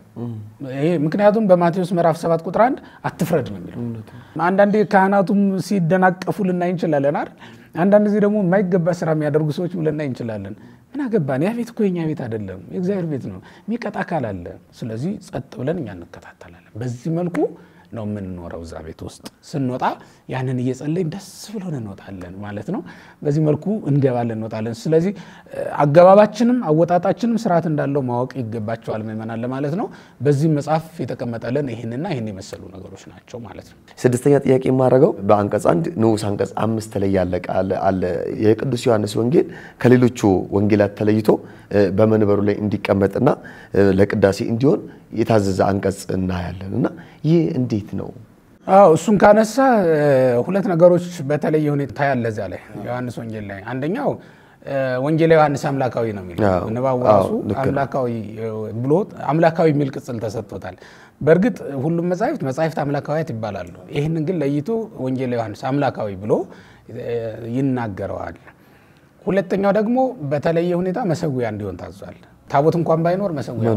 ምክንያቱም በማቴዎስ ምዕራፍ 7 ቁጥር 1 አትፍረድ ነው የሚለው። አንዳንዴ ካህናቱም ሲደናቀፉ ልናይ እንችላለን አይደል? አንዳንድ ጊዜ ደግሞ የማይገባ ስራ የሚያደርጉ ሰዎች ልናይ እንችላለን። ምን አገባን? ያ ቤት እኮ የኛ ቤት አይደለም፣ የእግዚአብሔር ቤት ነው። የሚቀጣ አካል አለ። ስለዚህ ጸጥ ብለን እኛ እንከታተላለን። በዚህ መልኩ ነው የምንኖረው እዛ ቤት ውስጥ። ስንወጣ ያንን እየጸለይን ደስ ብሎን እንወጣለን ማለት ነው። በዚህ መልኩ እንገባለን እንወጣለን። ስለዚህ አገባባችንም አወጣጣችንም ስርዓት እንዳለው ማወቅ ይገባቸዋል ምእመናን ለማለት ነው። በዚህ መጽሐፍ የተቀመጠልን ይህንና ይህን የመሰሉ ነገሮች ናቸው ማለት ነው።
ስድስተኛ ጥያቄ የማደርገው በአንቀጽ አንድ ንዑስ አንቀጽ አምስት ላይ ያለ ቃል አለ። የቅዱስ ዮሐንስ ወንጌል ከሌሎቹ ወንጌላት ተለይቶ በመንበሩ ላይ እንዲቀመጥና ለቅዳሴ እንዲሆን የታዘዘ አንቀጽ እናያለን እና ይህ እንዴት ነው?
አዎ እሱን ካነሳ ሁለት ነገሮች በተለየ ሁኔታ ያለ እዚያ ላይ ዮሐንስ ወንጌል ላይ አንደኛው ወንጌላ ዮሐንስ አምላካዊ ነው የሚለው ንባቡ ራሱ አምላካዊ ብሎ አምላካዊ የሚል ቅጽል ተሰጥቶታል። በእርግጥ ሁሉም መጻሕፍት መጻሕፍት አምላካዊያት ይባላሉ። ይህንን ግን ለይቶ ወንጌላ ዮሐንስ አምላካዊ ብሎ ይናገረዋል። ሁለተኛው ደግሞ በተለየ ሁኔታ መሰዊያ እንዲሆን ታዟል። ታቦት እንኳን ባይኖር መሰዊያ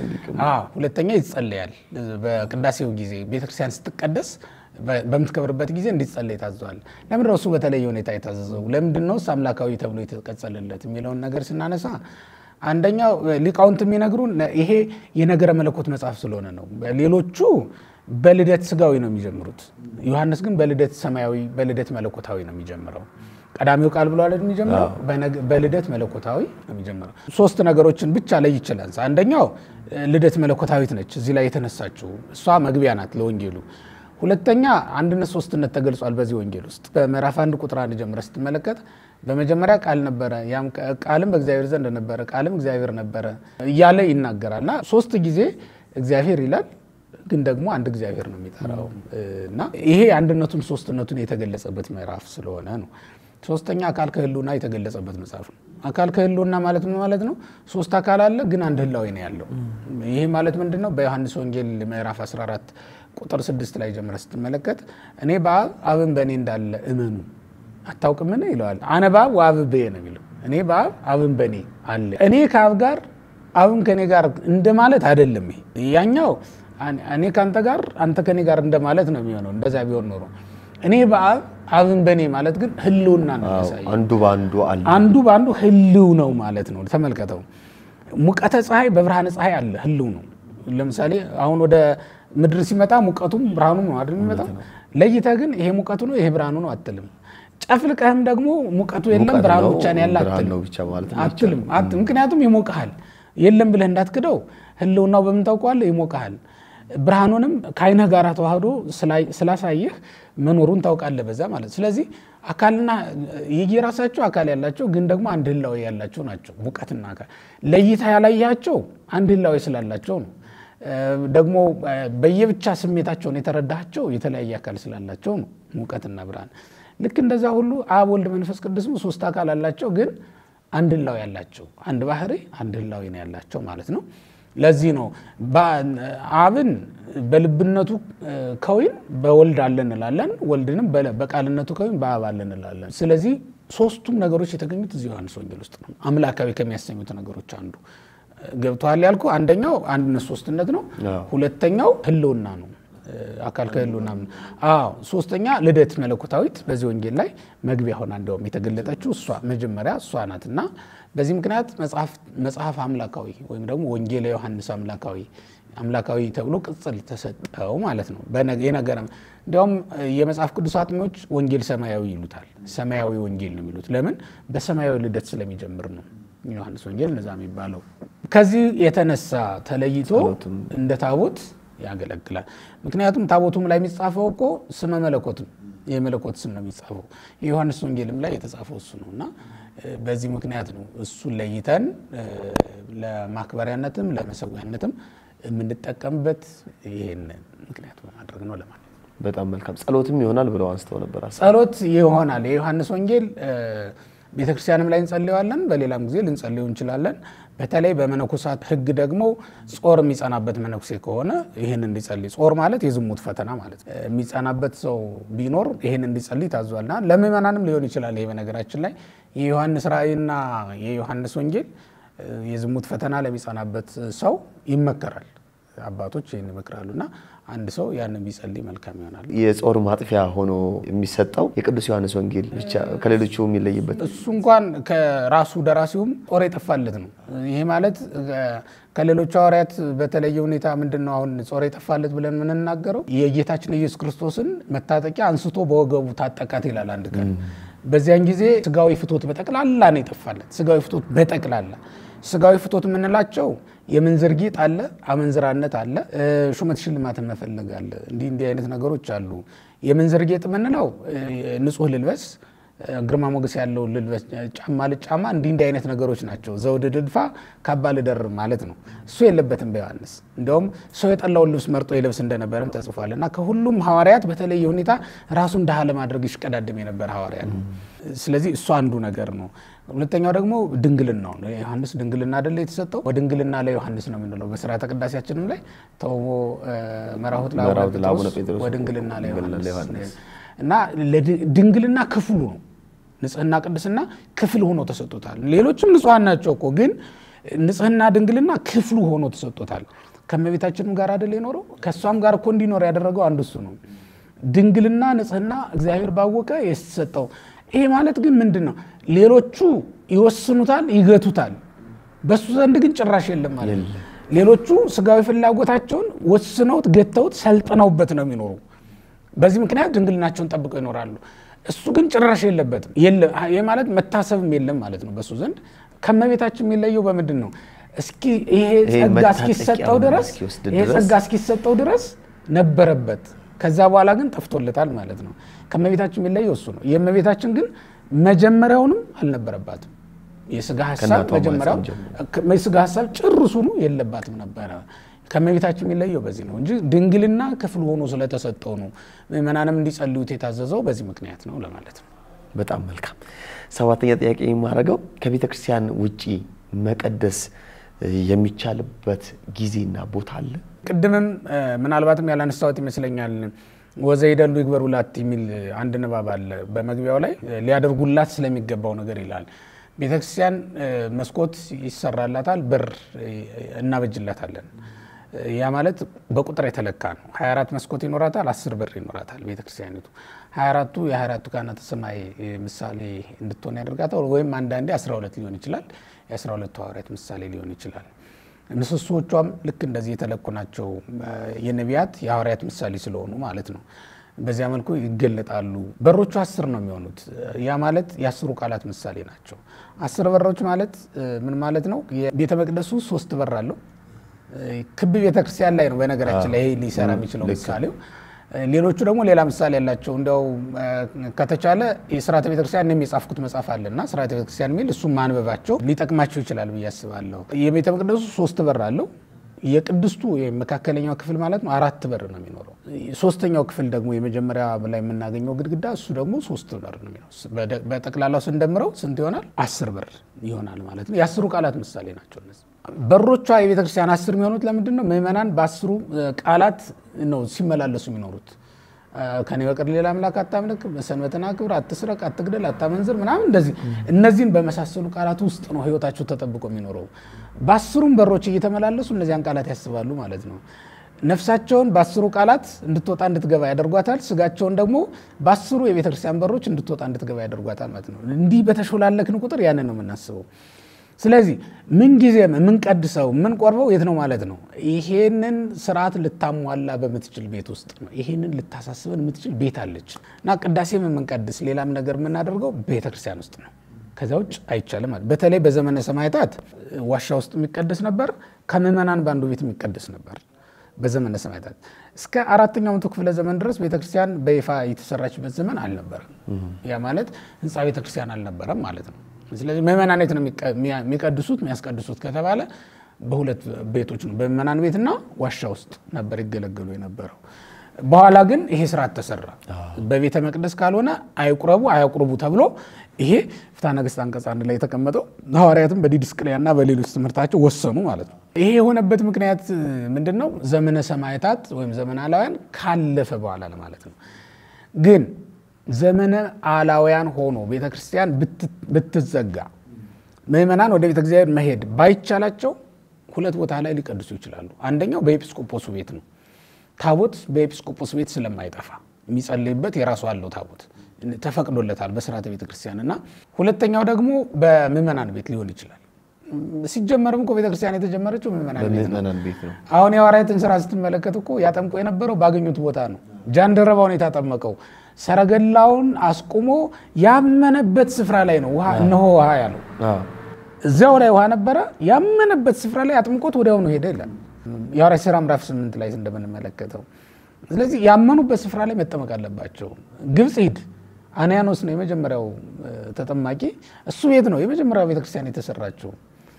ሁለተኛ ይጸለያል። በቅዳሴው ጊዜ ቤተክርስቲያን ስትቀደስ በምትከብርበት ጊዜ እንዲጸለይ ታዘዋል። ለምንድን ነው እሱ በተለየ ሁኔታ የታዘዘው? ለምንድን ነው አምላካዊ ተብሎ የተቀጸለለት የሚለውን ነገር ስናነሳ አንደኛው ሊቃውንት የሚነግሩን ይሄ የነገረ መለኮት መጽሐፍ ስለሆነ ነው። ሌሎቹ በልደት ስጋዊ ነው የሚጀምሩት። ዮሐንስ ግን በልደት ሰማያዊ፣ በልደት መለኮታዊ ነው የሚጀምረው። ቀዳሚው ቃል ብሎ አለ የሚጀምረው በልደት መለኮታዊ ነው የሚጀምረው። ሶስት ነገሮችን ብቻ ላይ ይችላል። አንደኛው ልደት መለኮታዊት ነች፣ እዚህ ላይ የተነሳችው እሷ መግቢያ ናት ለወንጌሉ። ሁለተኛ አንድነት ሶስትነት ተገልጿል በዚህ ወንጌል ውስጥ በምዕራፍ አንድ ቁጥር አንድ ጀምረ ስትመለከት በመጀመሪያ ቃል ነበረ፣ ያም ቃልም በእግዚአብሔር ዘንድ ነበረ፣ ቃልም እግዚአብሔር ነበረ እያለ ይናገራል እና ሶስት ጊዜ እግዚአብሔር ይላል ግን ደግሞ አንድ እግዚአብሔር ነው የሚጠራው እና ይሄ አንድነቱን ሶስትነቱን የተገለጸበት ምዕራፍ ስለሆነ ነው። ሶስተኛ አካል ከህልውና የተገለጸበት መጽሐፍ ነው። አካል ከህልውና ማለት ምን ማለት ነው? ሶስት አካል አለ፣ ግን አንድ ህላዊ ነው ያለው። ይሄ ማለት ምንድን ነው? በዮሐንስ ወንጌል ምዕራፍ 14 ቁጥር 6 ላይ ጀምረ ስትመለከት እኔ በአብ አብን በእኔ እንዳለ እመኑ አታውቅምን ይለዋል። አነ በአብ ወአብ በየ ነው የሚለው። እኔ በአብ አብን በእኔ አለ። እኔ ከአብ ጋር አብም ከእኔ ጋር እንደማለት አይደለም። ይሄ ያኛው እኔ ከአንተ ጋር አንተ ከእኔ ጋር እንደማለት ነው የሚሆነው። እንደዛ ቢሆን ኖሮ እኔ በአብ አብን በእኔ ማለት ግን ህልውና ነው የሚያሳየው።
አንዱ በአንዱ አለ።
አንዱ በአንዱ ህልው ነው ማለት ነው። ተመልከተው፣ ሙቀተ ፀሐይ በብርሃነ ፀሐይ አለ፣ ህልው ነው። ለምሳሌ አሁን ወደ ምድር ሲመጣ ሙቀቱም ብርሃኑ ነው አይደል የሚመጣው። ለይተህ ግን ይሄ ሙቀቱ ነው ይሄ ብርሃኑ ነው አትልም። ጨፍልቀህም ደግሞ ሙቀቱ የለም ብርሃኑ ብቻ ነው ያለ አትልም። ምክንያቱም ይሞቅሃል። የለም ብለህ እንዳትክደው ህልውናው በምን ታውቀዋለህ? ይሞቅሃል። ብርሃኑንም ከአይነህ ጋር ተዋህዶ ስላሳየህ መኖሩን ታውቃለህ በዛ ማለት። ስለዚህ አካልና የየራሳቸው አካል ያላቸው ግን ደግሞ አንድ ህላዊ ያላቸው ናቸው። ሙቀትና አካል ለይታ ያላያቸው አንድ ህላዊ ስላላቸው ነው። ደግሞ በየብቻ ስሜታቸውን የተረዳቸው የተለያየ አካል ስላላቸው ነው። ሙቀትና ብርሃን ልክ እንደዛ ሁሉ አብ፣ ወልድ፣ መንፈስ ቅዱስም ሶስት አካል አላቸው ግን አንድ ህላዊ ያላቸው አንድ ባህሪ አንድ ህላዊ ነው ያላቸው ማለት ነው። ለዚህ ነው አብን በልብነቱ ከዊን በወልድ አለ እንላለን፣ ወልድንም በቃልነቱ ከዊን በአብ አለ እንላለን። ስለዚህ ሶስቱም ነገሮች የተገኙት እዚህ ዮሐንስ ወንጌል ውስጥ ነው። አምላካዊ ከሚያሰኙት ነገሮች አንዱ ገብተዋል ያልኩ አንደኛው አንድነት ሶስትነት ነው። ሁለተኛው ህልውና ነው አካል ከህልውና አዎ። ሶስተኛ ልደት መለኮታዊት በዚህ ወንጌል ላይ መግቢያ ሆና እንዲያውም የተገለጠችው እሷ መጀመሪያ እሷ ናት እና በዚህ ምክንያት መጽሐፍ አምላካዊ ወይም ደግሞ ወንጌል ዮሐንስ አምላካዊ አምላካዊ ተብሎ ቅጽል ተሰጠው ማለት ነው። የነገረ እንዲያውም የመጽሐፍ ቅዱስ አጥኚዎች ወንጌል ሰማያዊ ይሉታል። ሰማያዊ ወንጌል ነው የሚሉት ለምን? በሰማያዊ ልደት ስለሚጀምር ነው ዮሐንስ ወንጌል እነዛ የሚባለው። ከዚህ የተነሳ ተለይቶ እንደ ታቦት ያገለግላል። ምክንያቱም ታቦቱም ላይ የሚጻፈው እኮ ስመ መለኮት የመለኮት ስም ነው የሚጻፈው። የዮሐንስ ወንጌልም ላይ የተጻፈው እሱ ነው እና በዚህ ምክንያት ነው እሱን ለይተን ለማክበሪያነትም ለመሰዊያነትም የምንጠቀምበት ይህን ምክንያት በማድረግ ነው ለማለት ነው።
በጣም መልካም ጸሎትም ይሆናል ብለው አንስተው ነበር።
ጸሎት ይሆናል። የዮሐንስ ወንጌል ቤተክርስቲያንም ላይ እንጸልየዋለን፣ በሌላም ጊዜ ልንጸልየው እንችላለን። በተለይ በመነኮሳት ሕግ ደግሞ ጾር የሚጸናበት መነኩሴ ከሆነ ይህን እንዲጸልይ፣ ጾር ማለት የዝሙት ፈተና ማለት ነው። የሚጸናበት ሰው ቢኖር ይህን እንዲጸልይ ታዟልና ለምእመናንም ሊሆን ይችላል። ይሄ በነገራችን ላይ የዮሐንስ ራእይና የዮሐንስ ወንጌል የዝሙት ፈተና ለሚጸናበት ሰው ይመከራል። አባቶች ይህን ይመክራሉ እና አንድ ሰው ያንን ቢጸልይ መልካም ይሆናል።
የጾር ማጥፊያ ሆኖ የሚሰጠው የቅዱስ ዮሐንስ ወንጌል ብቻ ከሌሎቹ የሚለይበት
እሱ እንኳን ከራሱ ደራሲውም ጦር የጠፋለት ነው። ይሄ ማለት ከሌሎቹ ሐዋርያት በተለየ ሁኔታ ምንድን ነው አሁን ጾር የጠፋለት ብለን የምንናገረው የጌታችን ኢየሱስ ክርስቶስን መታጠቂያ አንስቶ በወገቡ ታጠቃት ይላል አንድ ቀን። በዚያን ጊዜ ስጋዊ ፍቶት በጠቅላላ ነው የጠፋለት። ስጋዊ ፍቶት በጠቅላላ ስጋዊ ፍቶት የምንላቸው የምንዝር ጌጥ አለ፣ አመንዝራነት አለ፣ ሹመት ሽልማትን መፈለግ አለ። እንዲህ እንዲህ አይነት ነገሮች አሉ። የምንዝር ጌጥ የምንለው ንጹሕ ልልበስ ግርማ ሞገስ ያለው ልልበስ፣ ጫማ ልጫማ፣ እንዲህ እንዲህ አይነት ነገሮች ናቸው። ዘውድ ልድፋ፣ ካባ ልደር ማለት ነው። እሱ የለበትም በዮሐንስ። እንዲያውም ሰው የጠላውን ልብስ መርጦ የለብስ እንደነበረም ተጽፏል። እና ከሁሉም ሐዋርያት በተለየ ሁኔታ ራሱን ድሃ ለማድረግ ይሽቀዳድም የነበረ ሐዋርያ ነው። ስለዚህ እሱ አንዱ ነገር ነው። ሁለተኛው ደግሞ ድንግልናው ነው። ዮሐንስ ድንግልና አይደለ የተሰጠው? በድንግልና ላይ ዮሐንስ ነው የምንለው በስርዓተ ቅዳሴያችንም ላይ ተውቦ መራሁት ለአቡነ ጴጥሮስ ወድንግልና ላይ ዮሐንስ እና ድንግልና ክፍሉ ነው ንጽህና ቅድስና ክፍል ሆኖ ተሰጥቶታል። ሌሎችም ንጹሐን ናቸው እኮ ግን ንጽህና ድንግልና ክፍሉ ሆኖ ተሰጥቶታል። ከእመቤታችንም ጋር አይደል የኖረው? ከእሷም ጋር እኮ እንዲኖር ያደረገው አንዱ እሱ ነው። ድንግልና ንጽህና እግዚአብሔር ባወቀ የተሰጠው። ይሄ ማለት ግን ምንድን ነው? ሌሎቹ ይወስኑታል፣ ይገቱታል። በሱ ዘንድ ግን ጭራሽ የለም ማለት ነው። ሌሎቹ ስጋዊ ፍላጎታቸውን ወስነውት ገተውት ሰልጥነውበት ነው የሚኖሩ። በዚህ ምክንያት ድንግልናቸውን ጠብቀው ይኖራሉ። እሱ ግን ጭራሽ የለበትም። ይህ ማለት መታሰብም የለም ማለት ነው በሱ ዘንድ። ከእመቤታችን የሚለየው በምንድን ነው? እስኪ ይሄ ጸጋ እስኪሰጠው ድረስ ይሄ ጸጋ እስኪሰጠው ድረስ ነበረበት። ከዛ በኋላ ግን ጠፍቶለታል ማለት ነው። ከእመቤታችን የሚለየው እሱ ነው። የእመቤታችን ግን መጀመሪያውንም አልነበረባትም። የስጋ ሀሳብ መጀመሪያው የስጋ ሀሳብ ጭርሱኑ የለባትም ነበረ። ከእመቤታችን የሚለየው በዚህ ነው እንጂ ድንግልና ክፍል ሆኖ ስለተሰጠው ነው። ምእመናንም እንዲጸልዩት የታዘዘው በዚህ ምክንያት ነው ለማለት ነው።
በጣም መልካም። ሰባተኛ ጥያቄ የማደርገው ከቤተ ክርስቲያን ውጪ መቀደስ የሚቻልበት ጊዜና ቦታ አለ?
ቅድምም ምናልባትም ያላነሳሁት ይመስለኛል። ወዘይደሉ ይግበሩ ላት የሚል አንድ ንባብ አለ በመግቢያው ላይ ሊያደርጉላት ስለሚገባው ነገር ይላል። ቤተክርስቲያን መስኮት ይሰራላታል፣ በር እናበጅላታለን። ያ ማለት በቁጥር የተለካ ነው። 24 መስኮት ይኖራታል፣ 10 በር ይኖራታል ቤተክርስቲያኒቱ። 24ቱ የ24ቱ ካህናተ ሰማይ ምሳሌ እንድትሆን ያደርጋታል። ወይም አንዳንዴ 12 ሊሆን ይችላል፣ የ12ቱ ሐዋርያት ምሳሌ ሊሆን ይችላል። ምሰሶቿም ልክ እንደዚህ የተለኩ ናቸው። የነቢያት የሐዋርያት ምሳሌ ስለሆኑ ማለት ነው። በዚያ መልኩ ይገለጣሉ። በሮቹ አስር ነው የሚሆኑት። ያ ማለት የአስሩ ቃላት ምሳሌ ናቸው። አስር በሮች ማለት ምን ማለት ነው? የቤተ መቅደሱ ሶስት በር አለው። ክብ ቤተክርስቲያን ላይ ነው በነገራችን ላይ ይሄ ሊሰራ የሚችለው ምሳሌው። ሌሎቹ ደግሞ ሌላ ምሳሌ ያላቸው እንዲያው ከተቻለ የስርዓተ ቤተክርስቲያን እኔም የጻፍኩት መጽሐፍ አለና ስርዓተ ቤተክርስቲያን የሚል እሱም ማንበባቸው ሊጠቅማቸው ይችላል ብዬ አስባለሁ። የቤተ መቅደሱ ሶስት በር አለው። የቅድስቱ መካከለኛው ክፍል ማለት ነው አራት በር ነው የሚኖረው። ሶስተኛው ክፍል ደግሞ የመጀመሪያ ላይ የምናገኘው ግድግዳ እሱ ደግሞ ሶስት በር ነው የሚኖረው። በጠቅላላው ስንደምረው ስንት ይሆናል? አስር በር ይሆናል ማለት ነው። የአስሩ ቃላት ምሳሌ ናቸው እነዚህ በሮቿ። የቤተክርስቲያን አስር የሚሆኑት ለምንድን ነው? ምዕመናን በአስሩ ቃላት ነው ሲመላለሱ የሚኖሩት። ከኔ በቀር ሌላ አምላክ አታምልክ፣ ሰንበትን አክብር፣ አትስረቅ፣ አትግደል፣ አታመንዝር ምናምን እንደዚህ እነዚህን በመሳሰሉ ቃላት ውስጥ ነው ህይወታቸው ተጠብቆ የሚኖረው። በአስሩም በሮች እየተመላለሱ እነዚያን ቃላት ያስባሉ ማለት ነው። ነፍሳቸውን በአስሩ ቃላት እንድትወጣ እንድትገባ ያደርጓታል። ስጋቸውን ደግሞ በአስሩ የቤተክርስቲያን በሮች እንድትወጣ እንድትገባ ያደርጓታል ማለት ነው። እንዲህ በተሾላለክን ቁጥር ያንን ነው የምናስበው። ስለዚህ ምን ጊዜም የምንቀድሰው የምንቆርበው የት ነው ማለት ነው? ይሄንን ስርዓት ልታሟላ በምትችል ቤት ውስጥ ነው። ይሄንን ልታሳስበን የምትችል ቤት አለች እና ቅዳሴም የምንቀድስ ሌላም ነገር የምናደርገው ቤተክርስቲያን ውስጥ ነው። ከዛ ውጭ አይቻልም። በተለይ በዘመነ ሰማዕታት ዋሻ ውስጥ የሚቀደስ ነበር። ከምዕመናን በአንዱ ቤት የሚቀደስ ነበር። በዘመነ ሰማዕታት እስከ አራተኛው መቶ ክፍለ ዘመን ድረስ ቤተክርስቲያን በይፋ የተሰራችበት ዘመን አልነበረም። ያ ማለት ህንፃ ቤተክርስቲያን አልነበረም ማለት ነው። ስለዚህ ምዕመናን የት ነው የሚቀድሱት የሚያስቀድሱት ከተባለ በሁለት ቤቶች ነው፣ በምዕመናን ቤትና ዋሻ ውስጥ ነበር ይገለገሉ የነበረው። በኋላ ግን ይሄ ስርዓት ተሰራ። በቤተ መቅደስ ካልሆነ አይቁረቡ አያቁርቡ ተብሎ ይሄ ፍትሐ ነገሥት አንቀጽ አንድ ላይ የተቀመጠው ሐዋርያትም በዲድስቅልያና በሌሎች ትምህርታቸው ወሰኑ ማለት ነው። ይሄ የሆነበት ምክንያት ምንድን ነው? ዘመነ ሰማዕታት ወይም ዘመነ አላውያን ካለፈ በኋላ ለማለት ነው። ግን ዘመነ አላውያን ሆኖ ቤተ ክርስቲያን ብትዘጋ ምዕመናን ወደ ቤተ እግዚአብሔር መሄድ ባይቻላቸው ሁለት ቦታ ላይ ሊቀድሱ ይችላሉ። አንደኛው በኤጲስቆጶሱ ቤት ነው። ታቦት በኤጲስቆጶስ ቤት ስለማይጠፋ የሚጸልይበት የራሱ አለው ታቦት ተፈቅዶለታል በስርዓተ ቤተ ክርስቲያን እና ሁለተኛው ደግሞ በምዕመናን ቤት ሊሆን ይችላል። ሲጀመርም እኮ ቤተክርስቲያን የተጀመረችው ምዕመናን ቤት ነው።
በምዕመናን ቤት ነው።
አሁን የሐዋርያትን ስራ ስትመለከት እኮ ያጠምቁ የነበረው ባገኙት ቦታ ነው። ጃንደረባውን የታጠመቀው ሰረገላውን አስቁሞ ያመነበት ስፍራ ላይ ነው። ውሃ እነሆ ውሃ ያለው
አዎ።
እዚያው ላይ ውሃ ነበረ። ያመነበት ስፍራ ላይ አጥምቆት ወዲያውኑ ሄደ ይላል የሐዋርያት ሥራ ምዕራፍ ስምንት ላይ እንደምንመለከተው። ስለዚህ ያመኑበት ስፍራ ላይ መጠመቅ አለባቸው። ግብፅ ሂድ፣ አንያኖስ ነው የመጀመሪያው እ፣ ተጠማቂ። እሱ ቤት ነው የመጀመሪያው ቤተክርስቲያን የተሰራችው።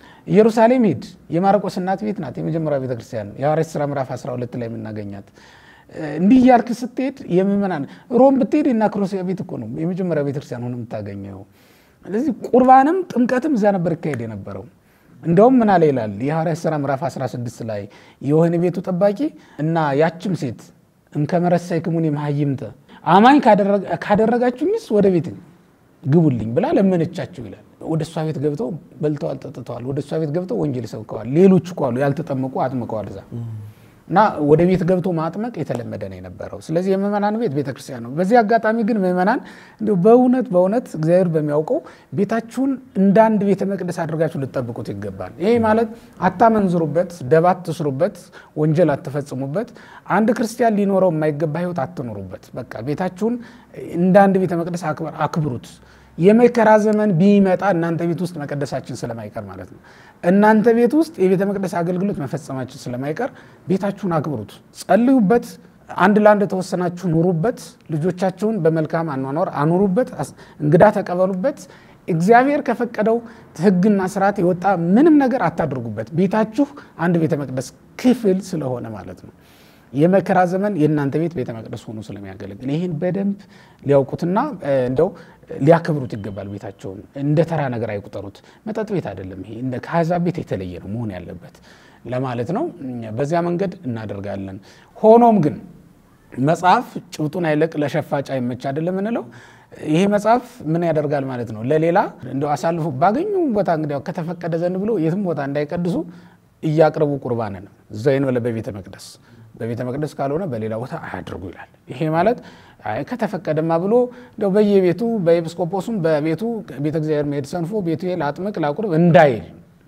ኢየሩሳሌም ሂድ፣ የማርቆስ እናት ቤት ናት የመጀመሪያው ቤተክርስቲያን የሐዋርያት ሥራ ምዕራፍ 12 ላይ የምናገኛት። እ፣ እንዲህ እያልክ ስትሄድ የምእመናን ሮም ብትሄድ እና ክሮሲያ ቤት እኮ ነው የመጀመሪያው ቤተክርስቲያን ሆኖ የምታገኘው። ስለዚህ ቁርባንም ጥምቀትም እዚያ ነበር ይካሄድ የነበረው። እንደውም ምን አለ ይላል የሐዋርያት ሥራ ምዕራፍ 16 ላይ የወህኒ ቤቱ ጠባቂ እና ያችም ሴት እንከመረሰይክሙኒ መሃይምተ አማኝ ካደረጋ- ካደረጋችሁኝስ ወደ ቤት ግቡልኝ ብላ ለመነቻቸው ይላል። ወደ እሷ ቤት ገብተው በልተዋል፣ ጠጥተዋል። ወደ እሷ ቤት ገብተው ወንጌል ሰብከዋል። ሌሎች እኮ አሉ ያልተጠመቁ አጥምቀዋል እዛ እና ወደ ቤት ገብቶ ማጥመቅ የተለመደ ነው የነበረው። ስለዚህ የምእመናን ቤት ቤተክርስቲያን ነው። በዚህ አጋጣሚ ግን ምእመናን እንዲሁ በእውነት በእውነት እግዚአብሔር በሚያውቀው ቤታችሁን እንደ አንድ ቤተ መቅደስ አድርጋችሁ ልጠብቁት ይገባል። ይሄ ማለት አታመንዝሩበት፣ ደባ አትስሩበት፣ ወንጀል አትፈጽሙበት፣ አንድ ክርስቲያን ሊኖረው የማይገባ ህይወት አትኖሩበት። በቃ ቤታችሁን እንደ አንድ ቤተ መቅደስ አክብር- አክብሩት። የመከራ ዘመን ቢመጣ እናንተ ቤት ውስጥ መቀደሳችን ስለማይቀር ማለት ነው። እናንተ ቤት ውስጥ የቤተ መቅደስ አገልግሎት መፈጸማችን ስለማይቀር ቤታችሁን አክብሩት፣ ጸልዩበት፣ አንድ ለአንድ ተወሰናችሁ ኑሩበት፣ ልጆቻችሁን በመልካም አኗኗር አኑሩበት፣ አስ- እንግዳ ተቀበሉበት። እግዚአብሔር ከፈቀደው ሕግና ስርዓት የወጣ ምንም ነገር አታድርጉበት። ቤታችሁ አንድ ቤተ መቅደስ ክፍል ስለሆነ ማለት ነው። የመከራ ዘመን የእናንተ ቤት ቤተ መቅደስ ሆኖ ስለሚያገለግል ይህን በደንብ ሊያውቁትና እ፣ እንደው ሊያከብሩት ይገባል። ቤታቸውን እንደ ተራ ነገር አይቁጠሩት። መጠጥ ቤት አይደለም ይሄ፣ እንደ ከአሕዛብ ቤት የተለየ ነው መሆን ያለበት ለማለት ነው። በዚያ መንገድ እናደርጋለን። ሆኖም ግን መጽሐፍ ጭብጡን አይለቅ ለሸፋጭ አይመች አይደለም እንለው። ይሄ መጽሐፍ ምን ያደርጋል ማለት ነው? ለሌላ እንደው አሳልፎ ባገኙ ቦታ እንግዲያው ከተፈቀደ ዘንድ ብሎ የትም ቦታ እንዳይቀድሱ እያቅርቡ ቁርባንን ዘይን በለ በቤተ መቅደስ በቤተ መቅደስ ካልሆነ በሌላ ቦታ አያድርጉ ይላል። ይሄ ማለት አይ ከተፈቀደማ ብሎ እንደው በየቤቱ በኤጲስቆጶሱም በቤቱ ቤተ እግዚአብሔር መሄድ ሰንፎ ቤቱ ላጥምቅ ላቁርብ እንዳይል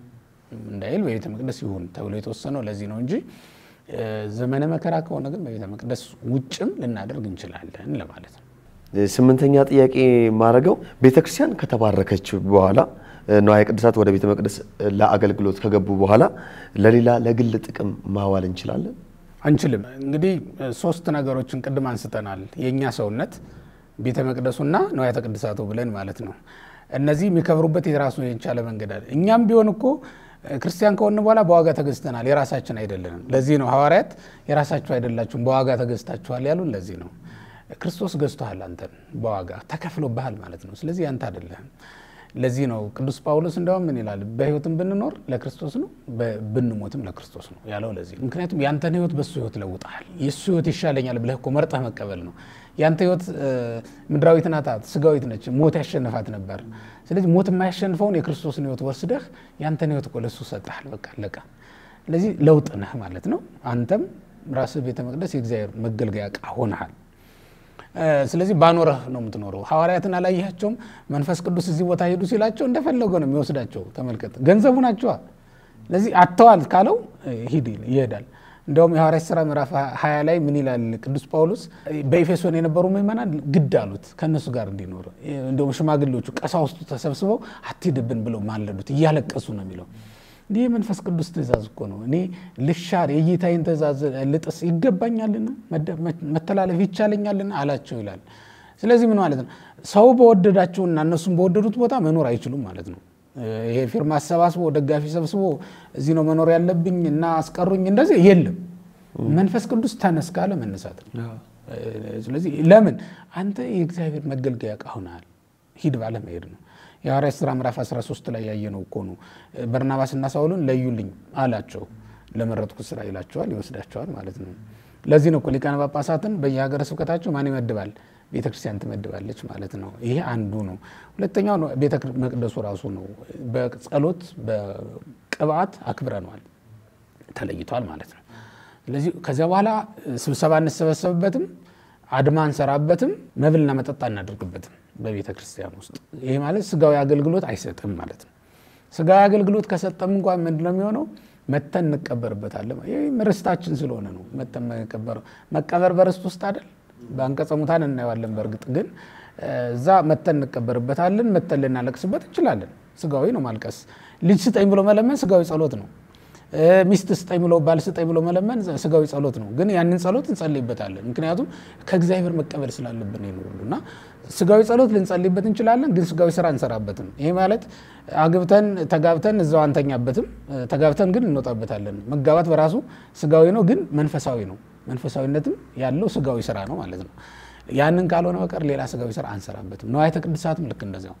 እንዳይል በቤተ መቅደስ ይሁን ተብሎ የተወሰነው ለዚህ ነው እንጂ እ፣ ዘመነ መከራ ከሆነ ግን በቤተ መቅደስ ውጭም ልናደርግ እንችላለን ለማለት ነው።
ስምንተኛ ጥያቄ ማድረገው ቤተክርስቲያን ከተባረከች በኋላ ንዋየ ቅድሳት ወደ ቤተ መቅደስ ለአገልግሎት ከገቡ በኋላ ለሌላ ለግል ጥቅም ማዋል እንችላለን?
አንችልም። እንግዲህ ሶስት ነገሮችን ቅድም አንስተናል። የእኛ ሰውነት ቤተ መቅደሱና ንዋያተ ቅድሳቱ ብለን ማለት ነው። እነዚህ የሚከብሩበት የራሱ የቻለ መንገድ አለ። እኛም ቢሆን እኮ ክርስቲያን ከሆን በኋላ በዋጋ ተገዝተናል፣ የራሳችን አይደለንም። ለዚህ ነው ሐዋርያት የራሳችሁ አይደላችሁም በዋጋ ተገዝታችኋል ያሉን። ለዚህ ነው ክርስቶስ ገዝቶሃል፣ አንተን በዋጋ ተከፍሎብሃል ማለት ነው። ስለዚህ ያንተ አይደለህም። ለዚህ ነው ቅዱስ ጳውሎስ እንደውም ምን ይላል? በሕይወትም ብንኖር ለክርስቶስ ነው፣ ብንሞትም ለክርስቶስ ነው ያለው። ለዚህ ነው ምክንያቱም ያንተን ሕይወት በሱ ሕይወት ለውጠሃል። የእሱ ሕይወት ይሻለኛል ብለህ እኮ መርጠህ መቀበል ነው። ያንተ ሕይወት ምድራዊት ናት፣ ስጋዊት ነች። ሞት ያሸንፋት ነበር። ስለዚህ ሞት የማያሸንፈውን የክርስቶስን ሕይወት ወስደህ ያንተን ሕይወት እኮ ለእሱ ሰጠሃል። በቃ አለቀ። ስለዚህ ለውጥ ነህ ማለት ነው። አንተም ራስህ ቤተ መቅደስ የእግዚአብሔር መገልገያ ዕቃ ሆነሃል። ስለዚህ ባኖረህ ነው የምትኖረው። ሐዋርያትን አላያቸውም? መንፈስ ቅዱስ እዚህ ቦታ ሄዱ ሲላቸው እንደፈለገ ነው የሚወስዳቸው። ተመልከት፣ ገንዘቡ ናቸዋ። ስለዚህ አጥተዋል ካለው ሂድ ይሄዳል። እንደውም የሐዋርያት ሥራ ምዕራፍ 20 ላይ ምን ይላል ቅዱስ ጳውሎስ? በኤፌሶን የነበሩ ምዕመናን ግድ አሉት ከእነሱ ጋር እንዲኖር። እንደውም ሽማግሌዎቹ ቀሳውስቱ ተሰብስበው አትሂድብን ብለው ማለዱት፣ እያለቀሱ ነው የሚለው ይህ የመንፈስ ቅዱስ ትእዛዝ እኮ ነው። እኔ ልሻር የጌታዬን ትእዛዝ ልጥስ ይገባኛልን? መተላለፍ ይቻለኛልን? አላቸው ይላል። ስለዚህ ምን ማለት ነው? ሰው በወደዳቸውና እነሱም በወደዱት ቦታ መኖር አይችሉም ማለት ነው። ይሄ ፊርማ አሰባስቦ ደጋፊ ሰብስቦ እዚህ ነው መኖር ያለብኝ እና አስቀሩኝ እንደዚህ የለም። መንፈስ ቅዱስ ተነስ ካለ መነሳት ነው። ስለዚህ ለምን አንተ የእግዚአብሔር መገልገያ ዕቃ ሆነሃል። ሂድ ባለ መሄድ ነው። የሐዋርያት ሥራ ምዕራፍ 13 ላይ ያየነው እኮ ነው። በርናባስና ሳውልን ለዩልኝ አላቸው። ለመረጥኩት ስራ ይላቸዋል፣ ይወስዳቸዋል ማለት ነው። ለዚህ ነው እኮ ሊቃነ ጳጳሳትን በየሀገረ ስብከታቸው ማን ይመድባል? ቤተ ክርስቲያን ትመድባለች ማለት ነው። ይሄ አንዱ ነው። ሁለተኛው ቤተ መቅደሱ ራሱ ነው። በጸሎት በቅብዓት አክብረነዋል። ተለይቷል ማለት ነው። ስለዚህ ከዚያ በኋላ ስብሰባ እንሰበሰብበትም፣ አድማ እንሰራበትም፣ መብልና መጠጥ አናደርግበትም በቤተ ክርስቲያን ውስጥ። ይሄ ማለት ስጋዊ አገልግሎት አይሰጥም ማለት ነው። ስጋዊ አገልግሎት ከሰጠም እንኳን ምንድነው የሚሆነው? መተን እንቀበርበታለን። ይህም ርስታችን ስለሆነ ነው። መተን መቀበር መቀበር በርስት ውስጥ አይደል? በአንቀጸ ሙታን እናየዋለን። በእርግጥ ግን እዛ መተን እንቀበርበታለን። መተን ልናለቅስበት እንችላለን። ስጋዊ ነው ማልቀስ። ልጅ ስጠኝ ብሎ መለመን ስጋዊ ጸሎት ነው። ሚስት ስጠኝ ብሎ ባል ስጠኝ ብሎ መለመን ስጋዊ ጸሎት ነው። ግን ያንን ጸሎት እንጸልይበታለን። ምክንያቱም ከእግዚአብሔር መቀበል ስላለብን ይኖሩ እና ስጋዊ ጸሎት ልንጸልይበት እንችላለን፣ ግን ስጋዊ ስራ እንሰራበትም። ይሄ ማለት አግብተን ተጋብተን እዛው አንተኛበትም፣ ተጋብተን ግን እንወጣበታለን። መጋባት በራሱ ስጋዊ ነው፣ ግን መንፈሳዊ ነው። መንፈሳዊነትም ያለው ስጋዊ ስራ ነው ማለት ነው። ያንን ካልሆነ በቀር ሌላ ስጋዊ ስራ አንሰራበትም። ንዋየተ ቅድሳትም ልክ እንደዚያው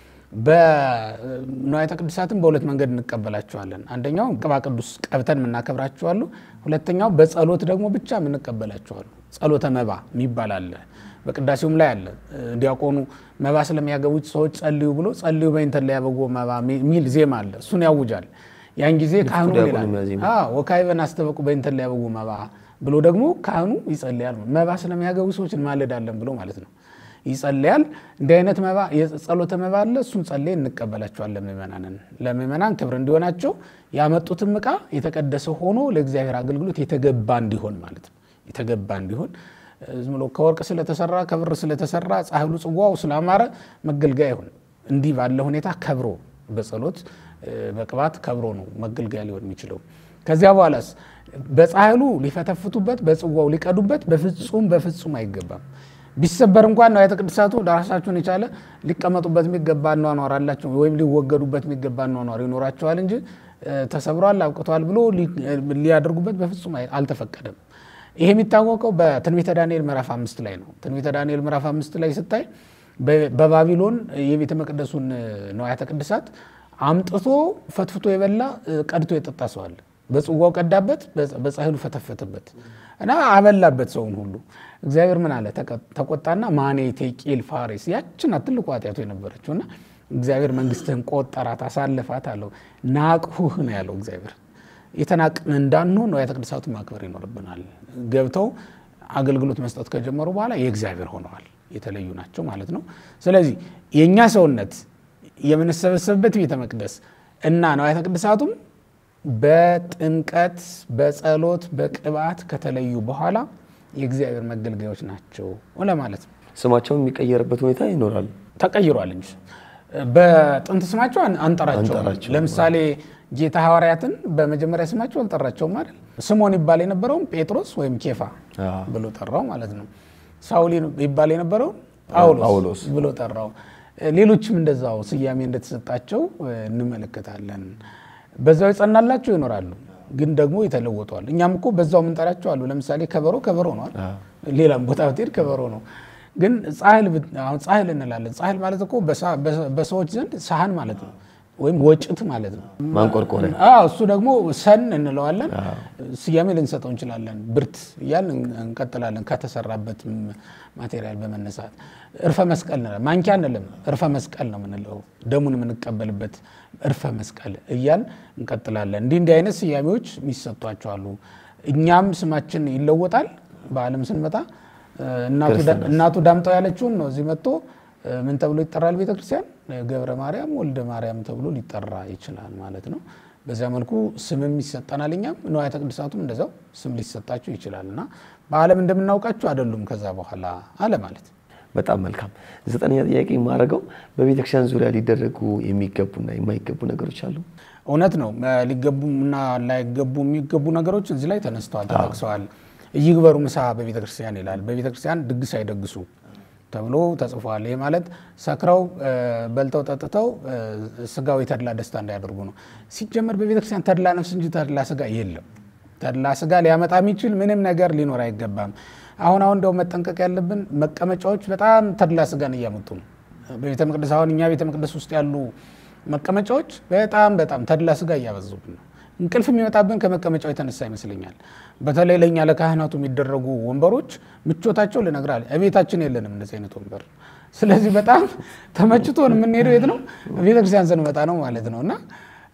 በንዋየተ ቅድሳትም በሁለት መንገድ እንቀበላቸዋለን። አንደኛው ቅባ ቅዱስ ቀብተን የምናከብራቸዋሉ። ሁለተኛው በጸሎት ደግሞ ብቻ የምንቀበላቸዋሉ። ጸሎተ መባ የሚባል አለ። በቅዳሴውም ላይ አለ። ዲያቆኑ መባ ስለሚያገቡት ሰዎች ጸልዩ ብሎ ጸልዩ በእንተ ለያበጎ መባ የሚል ዜማ አለ። እሱን ያውጃል። ያን ጊዜ ካህኑ ይላል ወካዕበ ናስተበቁ በእንተ ለያበጎ መባ ብሎ ደግሞ ካህኑ ይጸልያል። መባ ስለሚያገቡ ሰዎች እንማልዳለን ብሎ ማለት ነው ይጸልያል። እንዲህ አይነት መባ የጸሎተ መባ አለ። እሱን ጸልይ እንቀበላቸዋለን። ምእመናንን ለምእመናን ክብር እንዲሆናቸው ያመጡትም ዕቃ የተቀደሰ ሆኖ ለእግዚአብሔር አገልግሎት የተገባ እንዲሆን ማለት ነው። የተገባ እንዲሆን ዝም ብሎ ከወርቅ ስለተሰራ ከብር ስለተሰራ ጻሕሉ ጽዋው ስላማረ መገልገያ ይሁን። እንዲህ ባለ ሁኔታ ከብሮ በጸሎት በቅባት ከብሮ ነው መገልገያ ሊሆን የሚችለው። ከዚያ በኋላስ በጻሕሉ ሊፈተፍቱበት በጽዋው ሊቀዱበት በፍጹም በፍጹም አይገባም። ቢሰበር እንኳን ንዋየተ ቅድሳቱ ራሳቸውን የቻለ ሊቀመጡበት የሚገባ አኗኗር አላቸው፣ ወይም ሊወገዱበት የሚገባ አኗኗር ይኖራቸዋል እንጂ ተሰብሯል አብቅቷል ብሎ ሊያደርጉበት በፍጹም አልተፈቀደም። ይሄ የሚታወቀው በትንቢተ ዳንኤል ምዕራፍ አምስት ላይ ነው። ትንቢተ ዳንኤል ምዕራፍ አምስት ላይ ስታይ በባቢሎን የቤተ መቅደሱን ንዋያተ ቅድሳት አምጥቶ ፈትፍቶ የበላ ቀድቶ የጠጣ ሰው አለ። በጽዋው ቀዳበት፣ በጻሕሉ ፈተፈተበት እና አበላበት ሰውን ሁሉ። እግዚአብሔር ምን አለ? ተቆጣና ማኔ ቴቂል ፋሬስ ያችን ትልቁ ኃጢአቱ የነበረችው እና እግዚአብሔር መንግስትህን ቆጠራት፣ አሳልፋት አለው። ናቅሁህ ነው ያለው እግዚአብሔር። የተናቅን እንዳንሆን ንዋያተ ቅድሳቱን ማክበር ይኖርብናል። ገብተው አገልግሎት መስጠት ከጀመሩ በኋላ የእግዚአብሔር ሆነዋል፣ የተለዩ ናቸው ማለት ነው። ስለዚህ የእኛ ሰውነት የምንሰበሰብበት ቤተ መቅደስ እና ንዋያተ ቅድሳቱም በጥምቀት በጸሎት በቅባት ከተለዩ በኋላ የእግዚአብሔር መገልገያዎች ናቸው ለማለት ነው።
ስማቸውን የሚቀየርበት ሁኔታ ይኖራል።
ተቀይሯል እንጂ በጥንት ስማቸው አንጠራቸውም። ለምሳሌ ጌታ ሐዋርያትን በመጀመሪያ ስማቸው አልጠራቸውም አይደል? ስሞን ይባል የነበረውም ጴጥሮስ ወይም ኬፋ ብሎ ጠራው ማለት ነው። ሳውል ይባል የነበረውን ጳውሎስ ብሎ ጠራው። ሌሎችም እንደዛው ስያሜ እንደተሰጣቸው እንመለከታለን። በዛው የጸናላቸው ይኖራሉ፣ ግን ደግሞ የተለወጧል። እኛም እኮ በዛው የምንጠራቸው አሉ። ለምሳሌ ከበሮ ከበሮ ነዋል። ሌላም ቦታ ብትሄድ ከበሮ ነው። ግን ጻሕል አሁን ጻሕል እንላለን። ጻሕል ማለት እኮ በሰዎች ዘንድ ሳህን ማለት ነው፣ ወይም ወጭት ማለት ነው።
ማንቆርቆሪያ።
እሱ ደግሞ ሰን እንለዋለን። ስያሜ ልንሰጠው እንችላለን። ብርት እያልን እንቀጥላለን። ከተሰራበት ማቴሪያል በመነሳት እርፈ መስቀል እንላለን። ማንኪያ እንልም፣ እርፈ መስቀል ነው የምንለው። ደሙን የምንቀበልበት እርፈ መስቀል እያል እንቀጥላለን። እንዲህ እንዲህ አይነት ስያሜዎች የሚሰጧቸው አሉ። እኛም ስማችን ይለወጣል። በዓለም ስንመጣ እናቱ ዳምጠው ያለችውን ነው እዚህ መጥቶ ምን ተብሎ ይጠራል? ቤተክርስቲያን ገብረ ማርያም ወልደ ማርያም ተብሎ ሊጠራ ይችላል ማለት ነው። በዚያ መልኩ ስምም ይሰጠናል። እኛም ንዋያተ ቅድሳቱም እንደዛው ስም ሊሰጣቸው ይችላል እና በዓለም እንደምናውቃቸው አይደሉም ከዛ በኋላ አለ ማለት
በጣም መልካም። ዘጠነኛ ጥያቄ የማደርገው በቤተክርስቲያን ዙሪያ ሊደረጉ የሚገቡና የማይገቡ ነገሮች አሉ።
እውነት ነው። ሊገቡና ላይገቡ የሚገቡ ነገሮች እዚህ ላይ ተነስተዋል፣ ተጠቅሰዋል። ይግበሩ ምሳ በቤተ ክርስቲያን ይላል። በቤተ ክርስቲያን ድግስ አይደግሱ ተብሎ ተጽፏል። ይህ ማለት ሰክረው በልተው ጠጥተው ስጋዊ ተድላ ደስታ እንዳያደርጉ ነው። ሲጀመር በቤተ ክርስቲያን ተድላ ነፍስ እንጂ ተድላ ስጋ የለም። ተድላ ስጋ ሊያመጣ የሚችል ምንም ነገር ሊኖር አይገባም። አሁን አሁን እንደው መጠንቀቅ ያለብን መቀመጫዎች በጣም ተድላ ስጋን እያመጡ ነው። በቤተ መቅደስ አሁን እኛ ቤተ መቅደስ ውስጥ ያሉ መቀመጫዎች በጣም በጣም ተድላ ስጋ እያበዙብን ነው። እንቅልፍ የሚመጣብን ከመቀመጫው የተነሳ ይመስለኛል። በተለይ ለእኛ ለካህናቱ የሚደረጉ ወንበሮች ምቾታቸው ልነግራል። እቤታችን የለንም እንደዚህ አይነት ወንበር። ስለዚህ በጣም ተመችቶን የምንሄደው የት ነው? ቤተክርስቲያን ስንመጣ ነው ማለት ነው። እና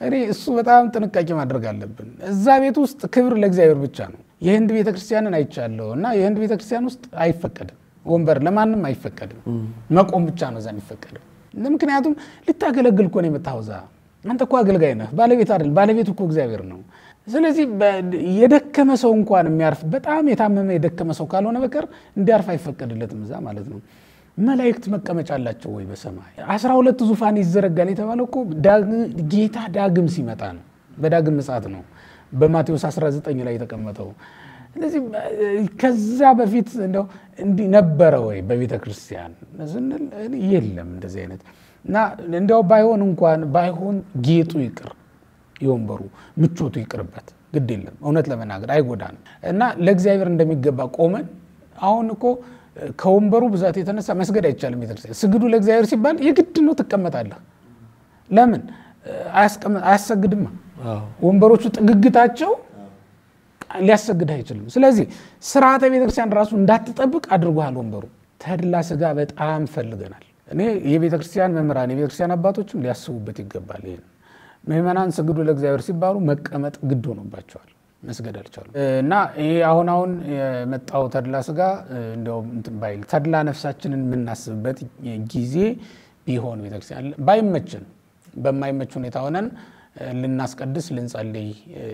እኔ እሱ በጣም ጥንቃቄ ማድረግ አለብን። እዛ ቤት ውስጥ ክብር ለእግዚአብሔር ብቻ ነው። የህንድ ቤተክርስቲያንን አይቻለሁ እና የህንድ ቤተክርስቲያን ውስጥ አይፈቀድም፣ ወንበር ለማንም አይፈቀድም። መቆም ብቻ ነው እዛ የሚፈቀድም። ምክንያቱም ልታገለግል እኮ ነው የመጣኸው እዛ። አንተ እኮ አገልጋይ ነህ፣ ባለቤት አይደል። ባለቤት እኮ እግዚአብሔር ነው። ስለዚህ የደከመ ሰው እንኳን የሚያርፍ በጣም የታመመ የደከመ ሰው ካልሆነ በቀር እንዲያርፍ አይፈቀድለትም እዛ ማለት ነው። መላእክት መቀመጫ አላቸው ወይ በሰማይ? አስራ ሁለት ዙፋን ይዘረጋል የተባለው እኮ ጌታ ዳግም ሲመጣ ነው። በዳግም ምጽአት ነው በማቴዎስ 19 ላይ የተቀመጠው። ስለዚህ ከዛ በፊት እንደው እንዲህ ነበረ ወይ በቤተ ክርስቲያን ስንል የለም እንደዚህ አይነት እና እንዲያው ባይሆን እንኳን ባይሆን ጌጡ ይቅር የወንበሩ ምቾቱ ይቅርበት፣ ግድ የለም እውነት ለመናገር አይጎዳንም። እና ለእግዚአብሔር እንደሚገባ ቆመን አሁን እኮ ከወንበሩ ብዛት የተነሳ መስገድ አይቻልም። ቤተክርስቲያን ስግዱ ለእግዚአብሔር ሲባል የግድ ነው ትቀመጣለህ። ለምን አያሰግድማ? ወንበሮቹ ጥግግታቸው ሊያሰግድህ አይችልም። ስለዚህ ስርዓተ ቤተክርስቲያን ራሱ እንዳትጠብቅ አድርጎሃል ወንበሩ። ተድላ ስጋ በጣም ፈልገናል። እኔ የቤተክርስቲያን መምህራን የቤተክርስቲያን አባቶችም ሊያስቡበት ይገባል። ይህን ምዕመናን ስግዱ ለእግዚአብሔር ሲባሉ መቀመጥ ግድ ሆኖባቸዋል። መስገድ አልቻሉም። እና ይሄ አሁን አሁን የመጣው ተድላ ስጋ እንደውም እንትን ባይል ተድላ ነፍሳችንን የምናስብበት ጊዜ ቢሆን ቤተክርስቲያን ባይመችን በማይመች ሁኔታ ሆነን ልናስቀድስ ልንጸልይ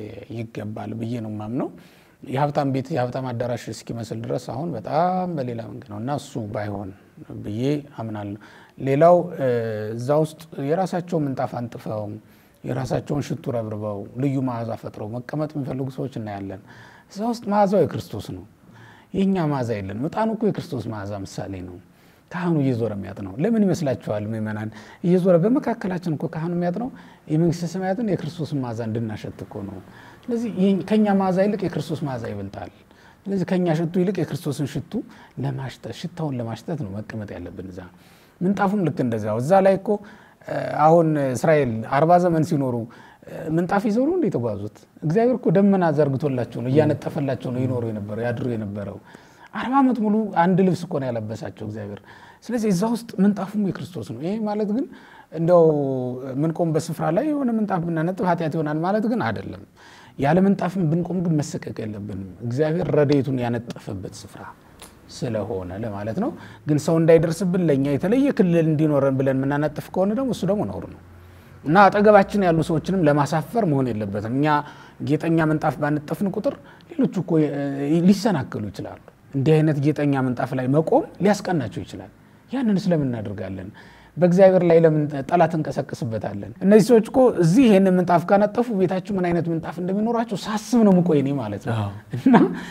ይገባል ብዬ ነው የማምነው። የሀብታም ቤት የሀብታም አዳራሽ እስኪመስል ድረስ አሁን በጣም በሌላ መንገድ ነው እና እሱ ባይሆን ብዬ አምናለሁ። ሌላው እዛ ውስጥ የራሳቸው ምንጣፍ አንጥፈው የራሳቸውን ሽቱ ረብርበው ልዩ መዓዛ ፈጥረው መቀመጥ የሚፈልጉ ሰዎች እናያለን። እዛ ውስጥ መዓዛው የክርስቶስ ነው፣ የእኛ መዓዛ የለን። ዕጣኑ እኮ የክርስቶስ መዓዛ ምሳሌ ነው። ካህኑ እየዞረ የሚያጥ ነው። ለምን ይመስላችኋል ምእመናን? እየዞረ በመካከላችን እኮ ካህኑ የሚያጥ ነው የመንግስተ ሰማያትን የክርስቶስን መዓዛ እንድናሸት እኮ ነው። ስለዚህ ከእኛ መዓዛ ይልቅ የክርስቶስ መዓዛ ይበልጣል። ስለዚህ ከእኛ ሽቱ ይልቅ የክርስቶስን ሽቱ ለማሽተት ሽታውን ለማሽተት ነው መቀመጥ ያለብን እዛ። ምንጣፉም ልክ እንደዚያው እዛ ላይ እኮ አሁን እስራኤል አርባ ዘመን ሲኖሩ ምንጣፍ ይዘው ነው እንደ የተጓዙት። እግዚአብሔር እኮ ደመና ዘርግቶላቸው ነው እያነጠፈላቸው ነው ይኖሩ የነበረው ያድሩ የነበረው። አርባ ዓመት ሙሉ አንድ ልብስ እኮ ነው ያለበሳቸው እግዚአብሔር። ስለዚህ እዛ ውስጥ ምንጣፉም የክርስቶስ ነው። ይሄ ማለት ግን እንደው ምንቆምበት ስፍራ ላይ የሆነ ምንጣፍ ብናነጥፍ ኃጢአት ይሆናል ማለት ግን አይደለም። ያለ ምንጣፍም ብንቆም ግን መሰቀቅ የለብንም። እግዚአብሔር ረድኤቱን ያነጠፈበት ስፍራ ስለሆነ ለማለት ነው። ግን ሰው እንዳይደርስብን ለእኛ የተለየ ክልል እንዲኖረን ብለን የምናነጥፍ ከሆነ ደግሞ እሱ ደግሞ ነውር ነው እና አጠገባችን ያሉ ሰዎችንም ለማሳፈር መሆን የለበትም። እኛ ጌጠኛ ምንጣፍ ባነጠፍን ቁጥር ሌሎቹ እኮ ሊሰናከሉ ይችላሉ። እንዲህ አይነት ጌጠኛ ምንጣፍ ላይ መቆም ሊያስቀናቸው ይችላል። ያንን ስለምን እናደርጋለን? በእግዚአብሔር ላይ ለምን ጠላት እንቀሰቅስበታለን? እነዚህ ሰዎች እኮ እዚህ ይህንን ምንጣፍ ካነጠፉ ቤታችሁ ምን አይነት ምንጣፍ እንደሚኖራቸው ሳስብ ነው ምቆይ እኔ ማለት ነው። እና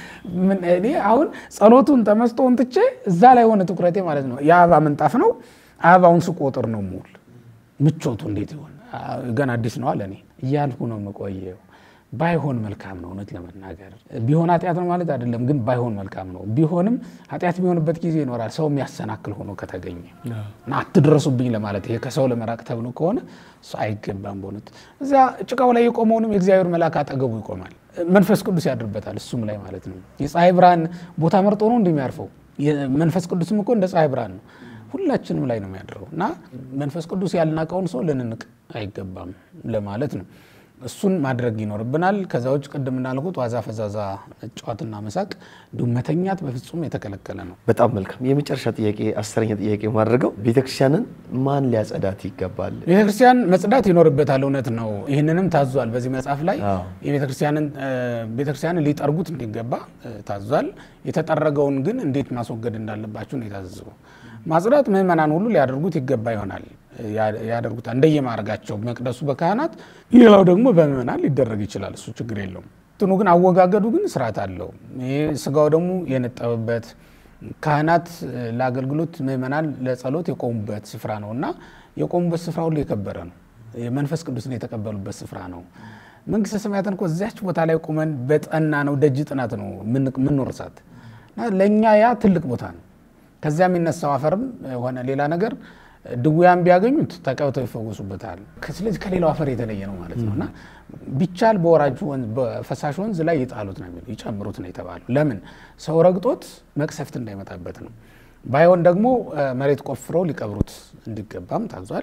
እኔ አሁን ጸሎቱን ተመስጦን ትቼ እዛ ላይ ሆነ ትኩረቴ ማለት ነው። የአበባ ምንጣፍ ነው። አበባውን ስቆጥር ነው የምውል። ምቾቱ እንዴት ይሆን ገና አዲስ ነው አለ እኔ እያልኩ ነው የምቆየው። ባይሆን መልካም ነው። እውነት ለመናገር ቢሆን ኃጢአት ነው ማለት አይደለም፣ ግን ባይሆን መልካም ነው። ቢሆንም ኃጢአት የሚሆንበት ጊዜ ይኖራል፣ ሰው የሚያሰናክል ሆኖ ከተገኘ እና አትድረሱብኝ ለማለት ይሄ ከሰው ለመራቅ ተብሎ ከሆነ እሱ አይገባም። በእውነት እዚያ ጭቃው ላይ የቆመውንም የእግዚአብሔር መልአክ አጠገቡ ይቆማል፣ መንፈስ ቅዱስ ያድርበታል፣ እሱም ላይ ማለት ነው። የፀሐይ ብርሃን ቦታ መርጦ ነው እንደሚያርፈው። መንፈስ ቅዱስም እኮ እንደ ፀሐይ ብርሃን ነው፣ ሁላችንም ላይ ነው የሚያድረው እና መንፈስ ቅዱስ ያልናቀውን ሰው ልንንቅ አይገባም ለማለት ነው። እሱን ማድረግ ይኖርብናል። ከዛ ውጭ ቅድም እንዳልኩት ዋዛ ፈዛዛ ጨዋትና መሳቅ እንዲሁም መተኛት በፍጹም የተከለከለ ነው።
በጣም መልካም። የመጨረሻ ጥያቄ አስረኛ ጥያቄ ማድረገው ቤተክርስቲያንን ማን ሊያጸዳት ይገባል?
ቤተክርስቲያን መጽዳት ይኖርበታል። እውነት ነው። ይህንንም ታዟል። በዚህ መጽሐፍ ላይ ቤተክርስቲያንን ሊጠርጉት እንዲገባ ታዟል። የተጠረገውን ግን እንዴት ማስወገድ እንዳለባቸው ነው የታዘዘው። ማጽዳት ምዕመናን ሁሉ ሊያደርጉት ይገባ ይሆናል ያደርጉታል እንደየማድረጋቸው መቅደሱ በካህናት ሌላው ደግሞ በምዕመናን ሊደረግ ይችላል። እሱ ችግር የለውም። እንትኑ ግን አወጋገዱ ግን ስርዓት አለው። ይህ ስጋው ደግሞ የነጠበበት ካህናት ለአገልግሎት ምዕመናን ለጸሎት የቆሙበት ስፍራ ነው እና የቆሙበት ስፍራ ሁሉ የከበረ ነው። የመንፈስ ቅዱስን የተቀበሉበት ስፍራ ነው። መንግስተ ሰማያትን እኮ እዚያች ቦታ ላይ ቁመን በጠና ነው ደጅ ጥናት ነው ምንወርሳት እና ለእኛ ያ ትልቅ ቦታ ነው። ከዚያ የሚነሳው አፈርም ሆነ ሌላ ነገር ድውያን ቢያገኙት ተቀብተው ይፈወሱበታል። ስለዚህ ከሌላው አፈር የተለየ ነው ማለት ነው እና ቢቻል በወራጅ በፈሳሽ ወንዝ ላይ ይጣሉት ነው የሚለው ይጨምሩት ነው የተባለው። ለምን ሰው ረግጦት መቅሰፍት እንዳይመጣበት ነው። ባይሆን ደግሞ መሬት ቆፍረው ሊቀብሩት እንዲገባም ታዟል።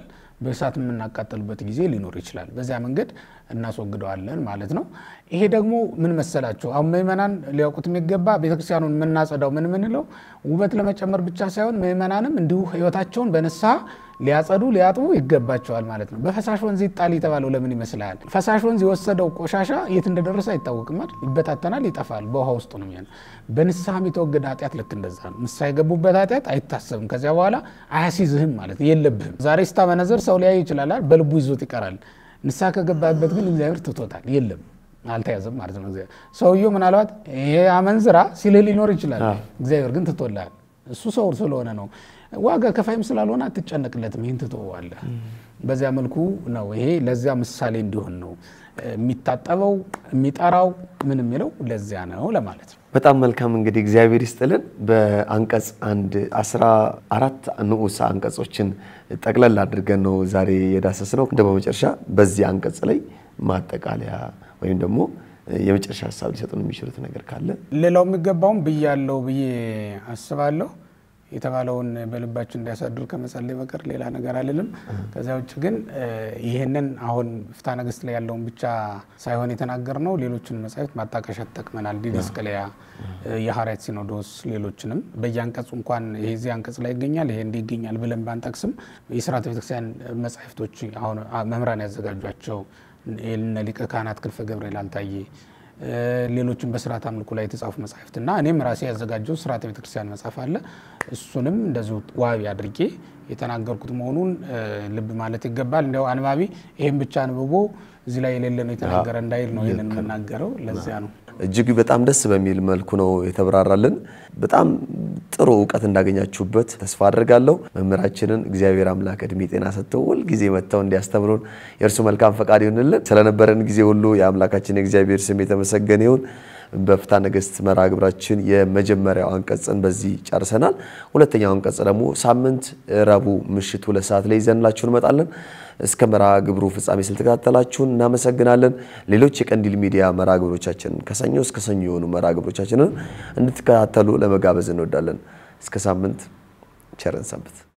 በእሳት የምናቃጠልበት ጊዜ ሊኖር ይችላል። በዚያ መንገድ እናስወግደዋለን ማለት ነው። ይሄ ደግሞ ምን መሰላቸው፣ አሁን ምእመናን ሊያውቁት የሚገባ ቤተክርስቲያኑን የምናጸዳው ምን ምንለው ውበት ለመጨመር ብቻ ሳይሆን ምእመናንም እንዲሁ ሕይወታቸውን በንስሐ ሊያጸዱ ሊያጥቡ ይገባቸዋል ማለት ነው። በፈሳሽ ወንዝ ይጣል የተባለው ለምን ይመስልሃል? ፈሳሽ ወንዝ የወሰደው ቆሻሻ የት እንደደረሰ አይታወቅም አይደል? ይበታተናል፣ ይጠፋል፣ በውሃ ውስጥ ነው የሚሆነው። በንስሐ የሚተወገድ ኃጢአት ልክ እንደዛ ነው። ንስሐ የገቡበት ኃጢአት አይታሰብም። ከዚያ በኋላ አያሲዝህም ማለት የለብህም። ዛሬ ስታመነዘር ሰው ሊያይ ይችላል፣ በልቡ ይዞት ይቀራል። ንስሐ ከገባበት ግን እግዚአብሔር ትቶታል፣ የለም አልተያዘም ማለት ነው። ሰውየው ምናልባት ይሄ አመንዝራ ሲልህ ሊኖር ይችላል፣ እግዚአብሔር ግን ትቶልሃል። እሱ ሰው ስለሆነ ነው ዋጋ ከፋይም ስላልሆነ አትጨነቅለትም። ይህን ትተዋለህ። በዚያ መልኩ ነው። ይሄ ለዚያ ምሳሌ እንዲሆን ነው የሚታጠበው የሚጠራው ምን የሚለው ለዚያ ነው ለማለት ነው።
በጣም መልካም እንግዲህ እግዚአብሔር ይስጥልን። በአንቀጽ አንድ አስራ አራት ንዑስ አንቀጾችን ጠቅለል አድርገን ነው ዛሬ የዳሰስ ነው። እንደ በመጨረሻ በዚህ አንቀጽ ላይ ማጠቃለያ ወይም ደግሞ የመጨረሻ ሀሳብ ሊሰጡን የሚችሉት ነገር ካለ
ሌላው የሚገባውም ብያለው ብዬ አስባለሁ። የተባለውን በልባችን እንዲያሳድር ከመጸለይ በቀር ሌላ ነገር አልልም። ከዚያ ውጭ ግን ይህንን አሁን ፍትሐ ነገሥት ላይ ያለውን ብቻ ሳይሆን የተናገር ነው ሌሎችን መጻሕፍት ማጣቀሻ ተጠቅመናል። ዲድስቅልያ፣ የሐዋርያት ሲኖዶስ፣ ሌሎችንም በየአንቀጹ እንኳን ይሄ እዚህ አንቀጽ ላይ ይገኛል ይሄ እንዲህ ይገኛል ብለን ባንጠቅስም የሥርዓተ ቤተክርስቲያን መጻሕፍቶች አሁን መምህራን ያዘጋጇቸው እነ ሊቀ ካህናት ክንፈ ገብርኤል አልታየ ሌሎችን በስርዓት አምልኮ ላይ የተጻፉ መጽሐፍት እና እኔም ራሴ ያዘጋጀው ስርዓተ ቤተክርስቲያን መጽሐፍ አለ። እሱንም እንደዚሁ ዋቢ አድርጌ የተናገርኩት መሆኑን ልብ ማለት ይገባል። እንዲያው አንባቢ ይህም ብቻ አንብቦ እዚህ ላይ የሌለ ነው የተናገረ እንዳይል ነው ይህንን የምናገረው። ለዚያ ነው
እጅግ በጣም ደስ በሚል መልኩ ነው የተብራራልን። በጣም ጥሩ እውቀት እንዳገኛችሁበት ተስፋ አድርጋለሁ። መምህራችንን እግዚአብሔር አምላክ እድሜ ጤና ሰጥተው ሁልጊዜ መጥተው እንዲያስተምሩን የእርሱ መልካም ፈቃድ ይሆንልን። ስለነበረን ጊዜ ሁሉ የአምላካችን የእግዚአብሔር ስም የተመሰገነ ይሁን። በፍትሐ ነገሥት መርሃ ግብራችን የመጀመሪያው አንቀጽን በዚህ ጨርሰናል። ሁለተኛው አንቀጽ ደግሞ ሳምንት ረቡዕ ምሽት ሁለት ሰዓት ላይ ይዘንላችሁ እንመጣለን። እስከ መርሃ ግብሩ ፍጻሜ ስለተከታተላችሁን እናመሰግናለን። ሌሎች የቀንዲል ሚዲያ መርሃ ግብሮቻችንን ከሰኞ እስከ ሰኞ የሆኑ መርሃ ግብሮቻችንን እንድትከታተሉ ለመጋበዝ እንወዳለን። እስከ ሳምንት ቸርን ሰንብት።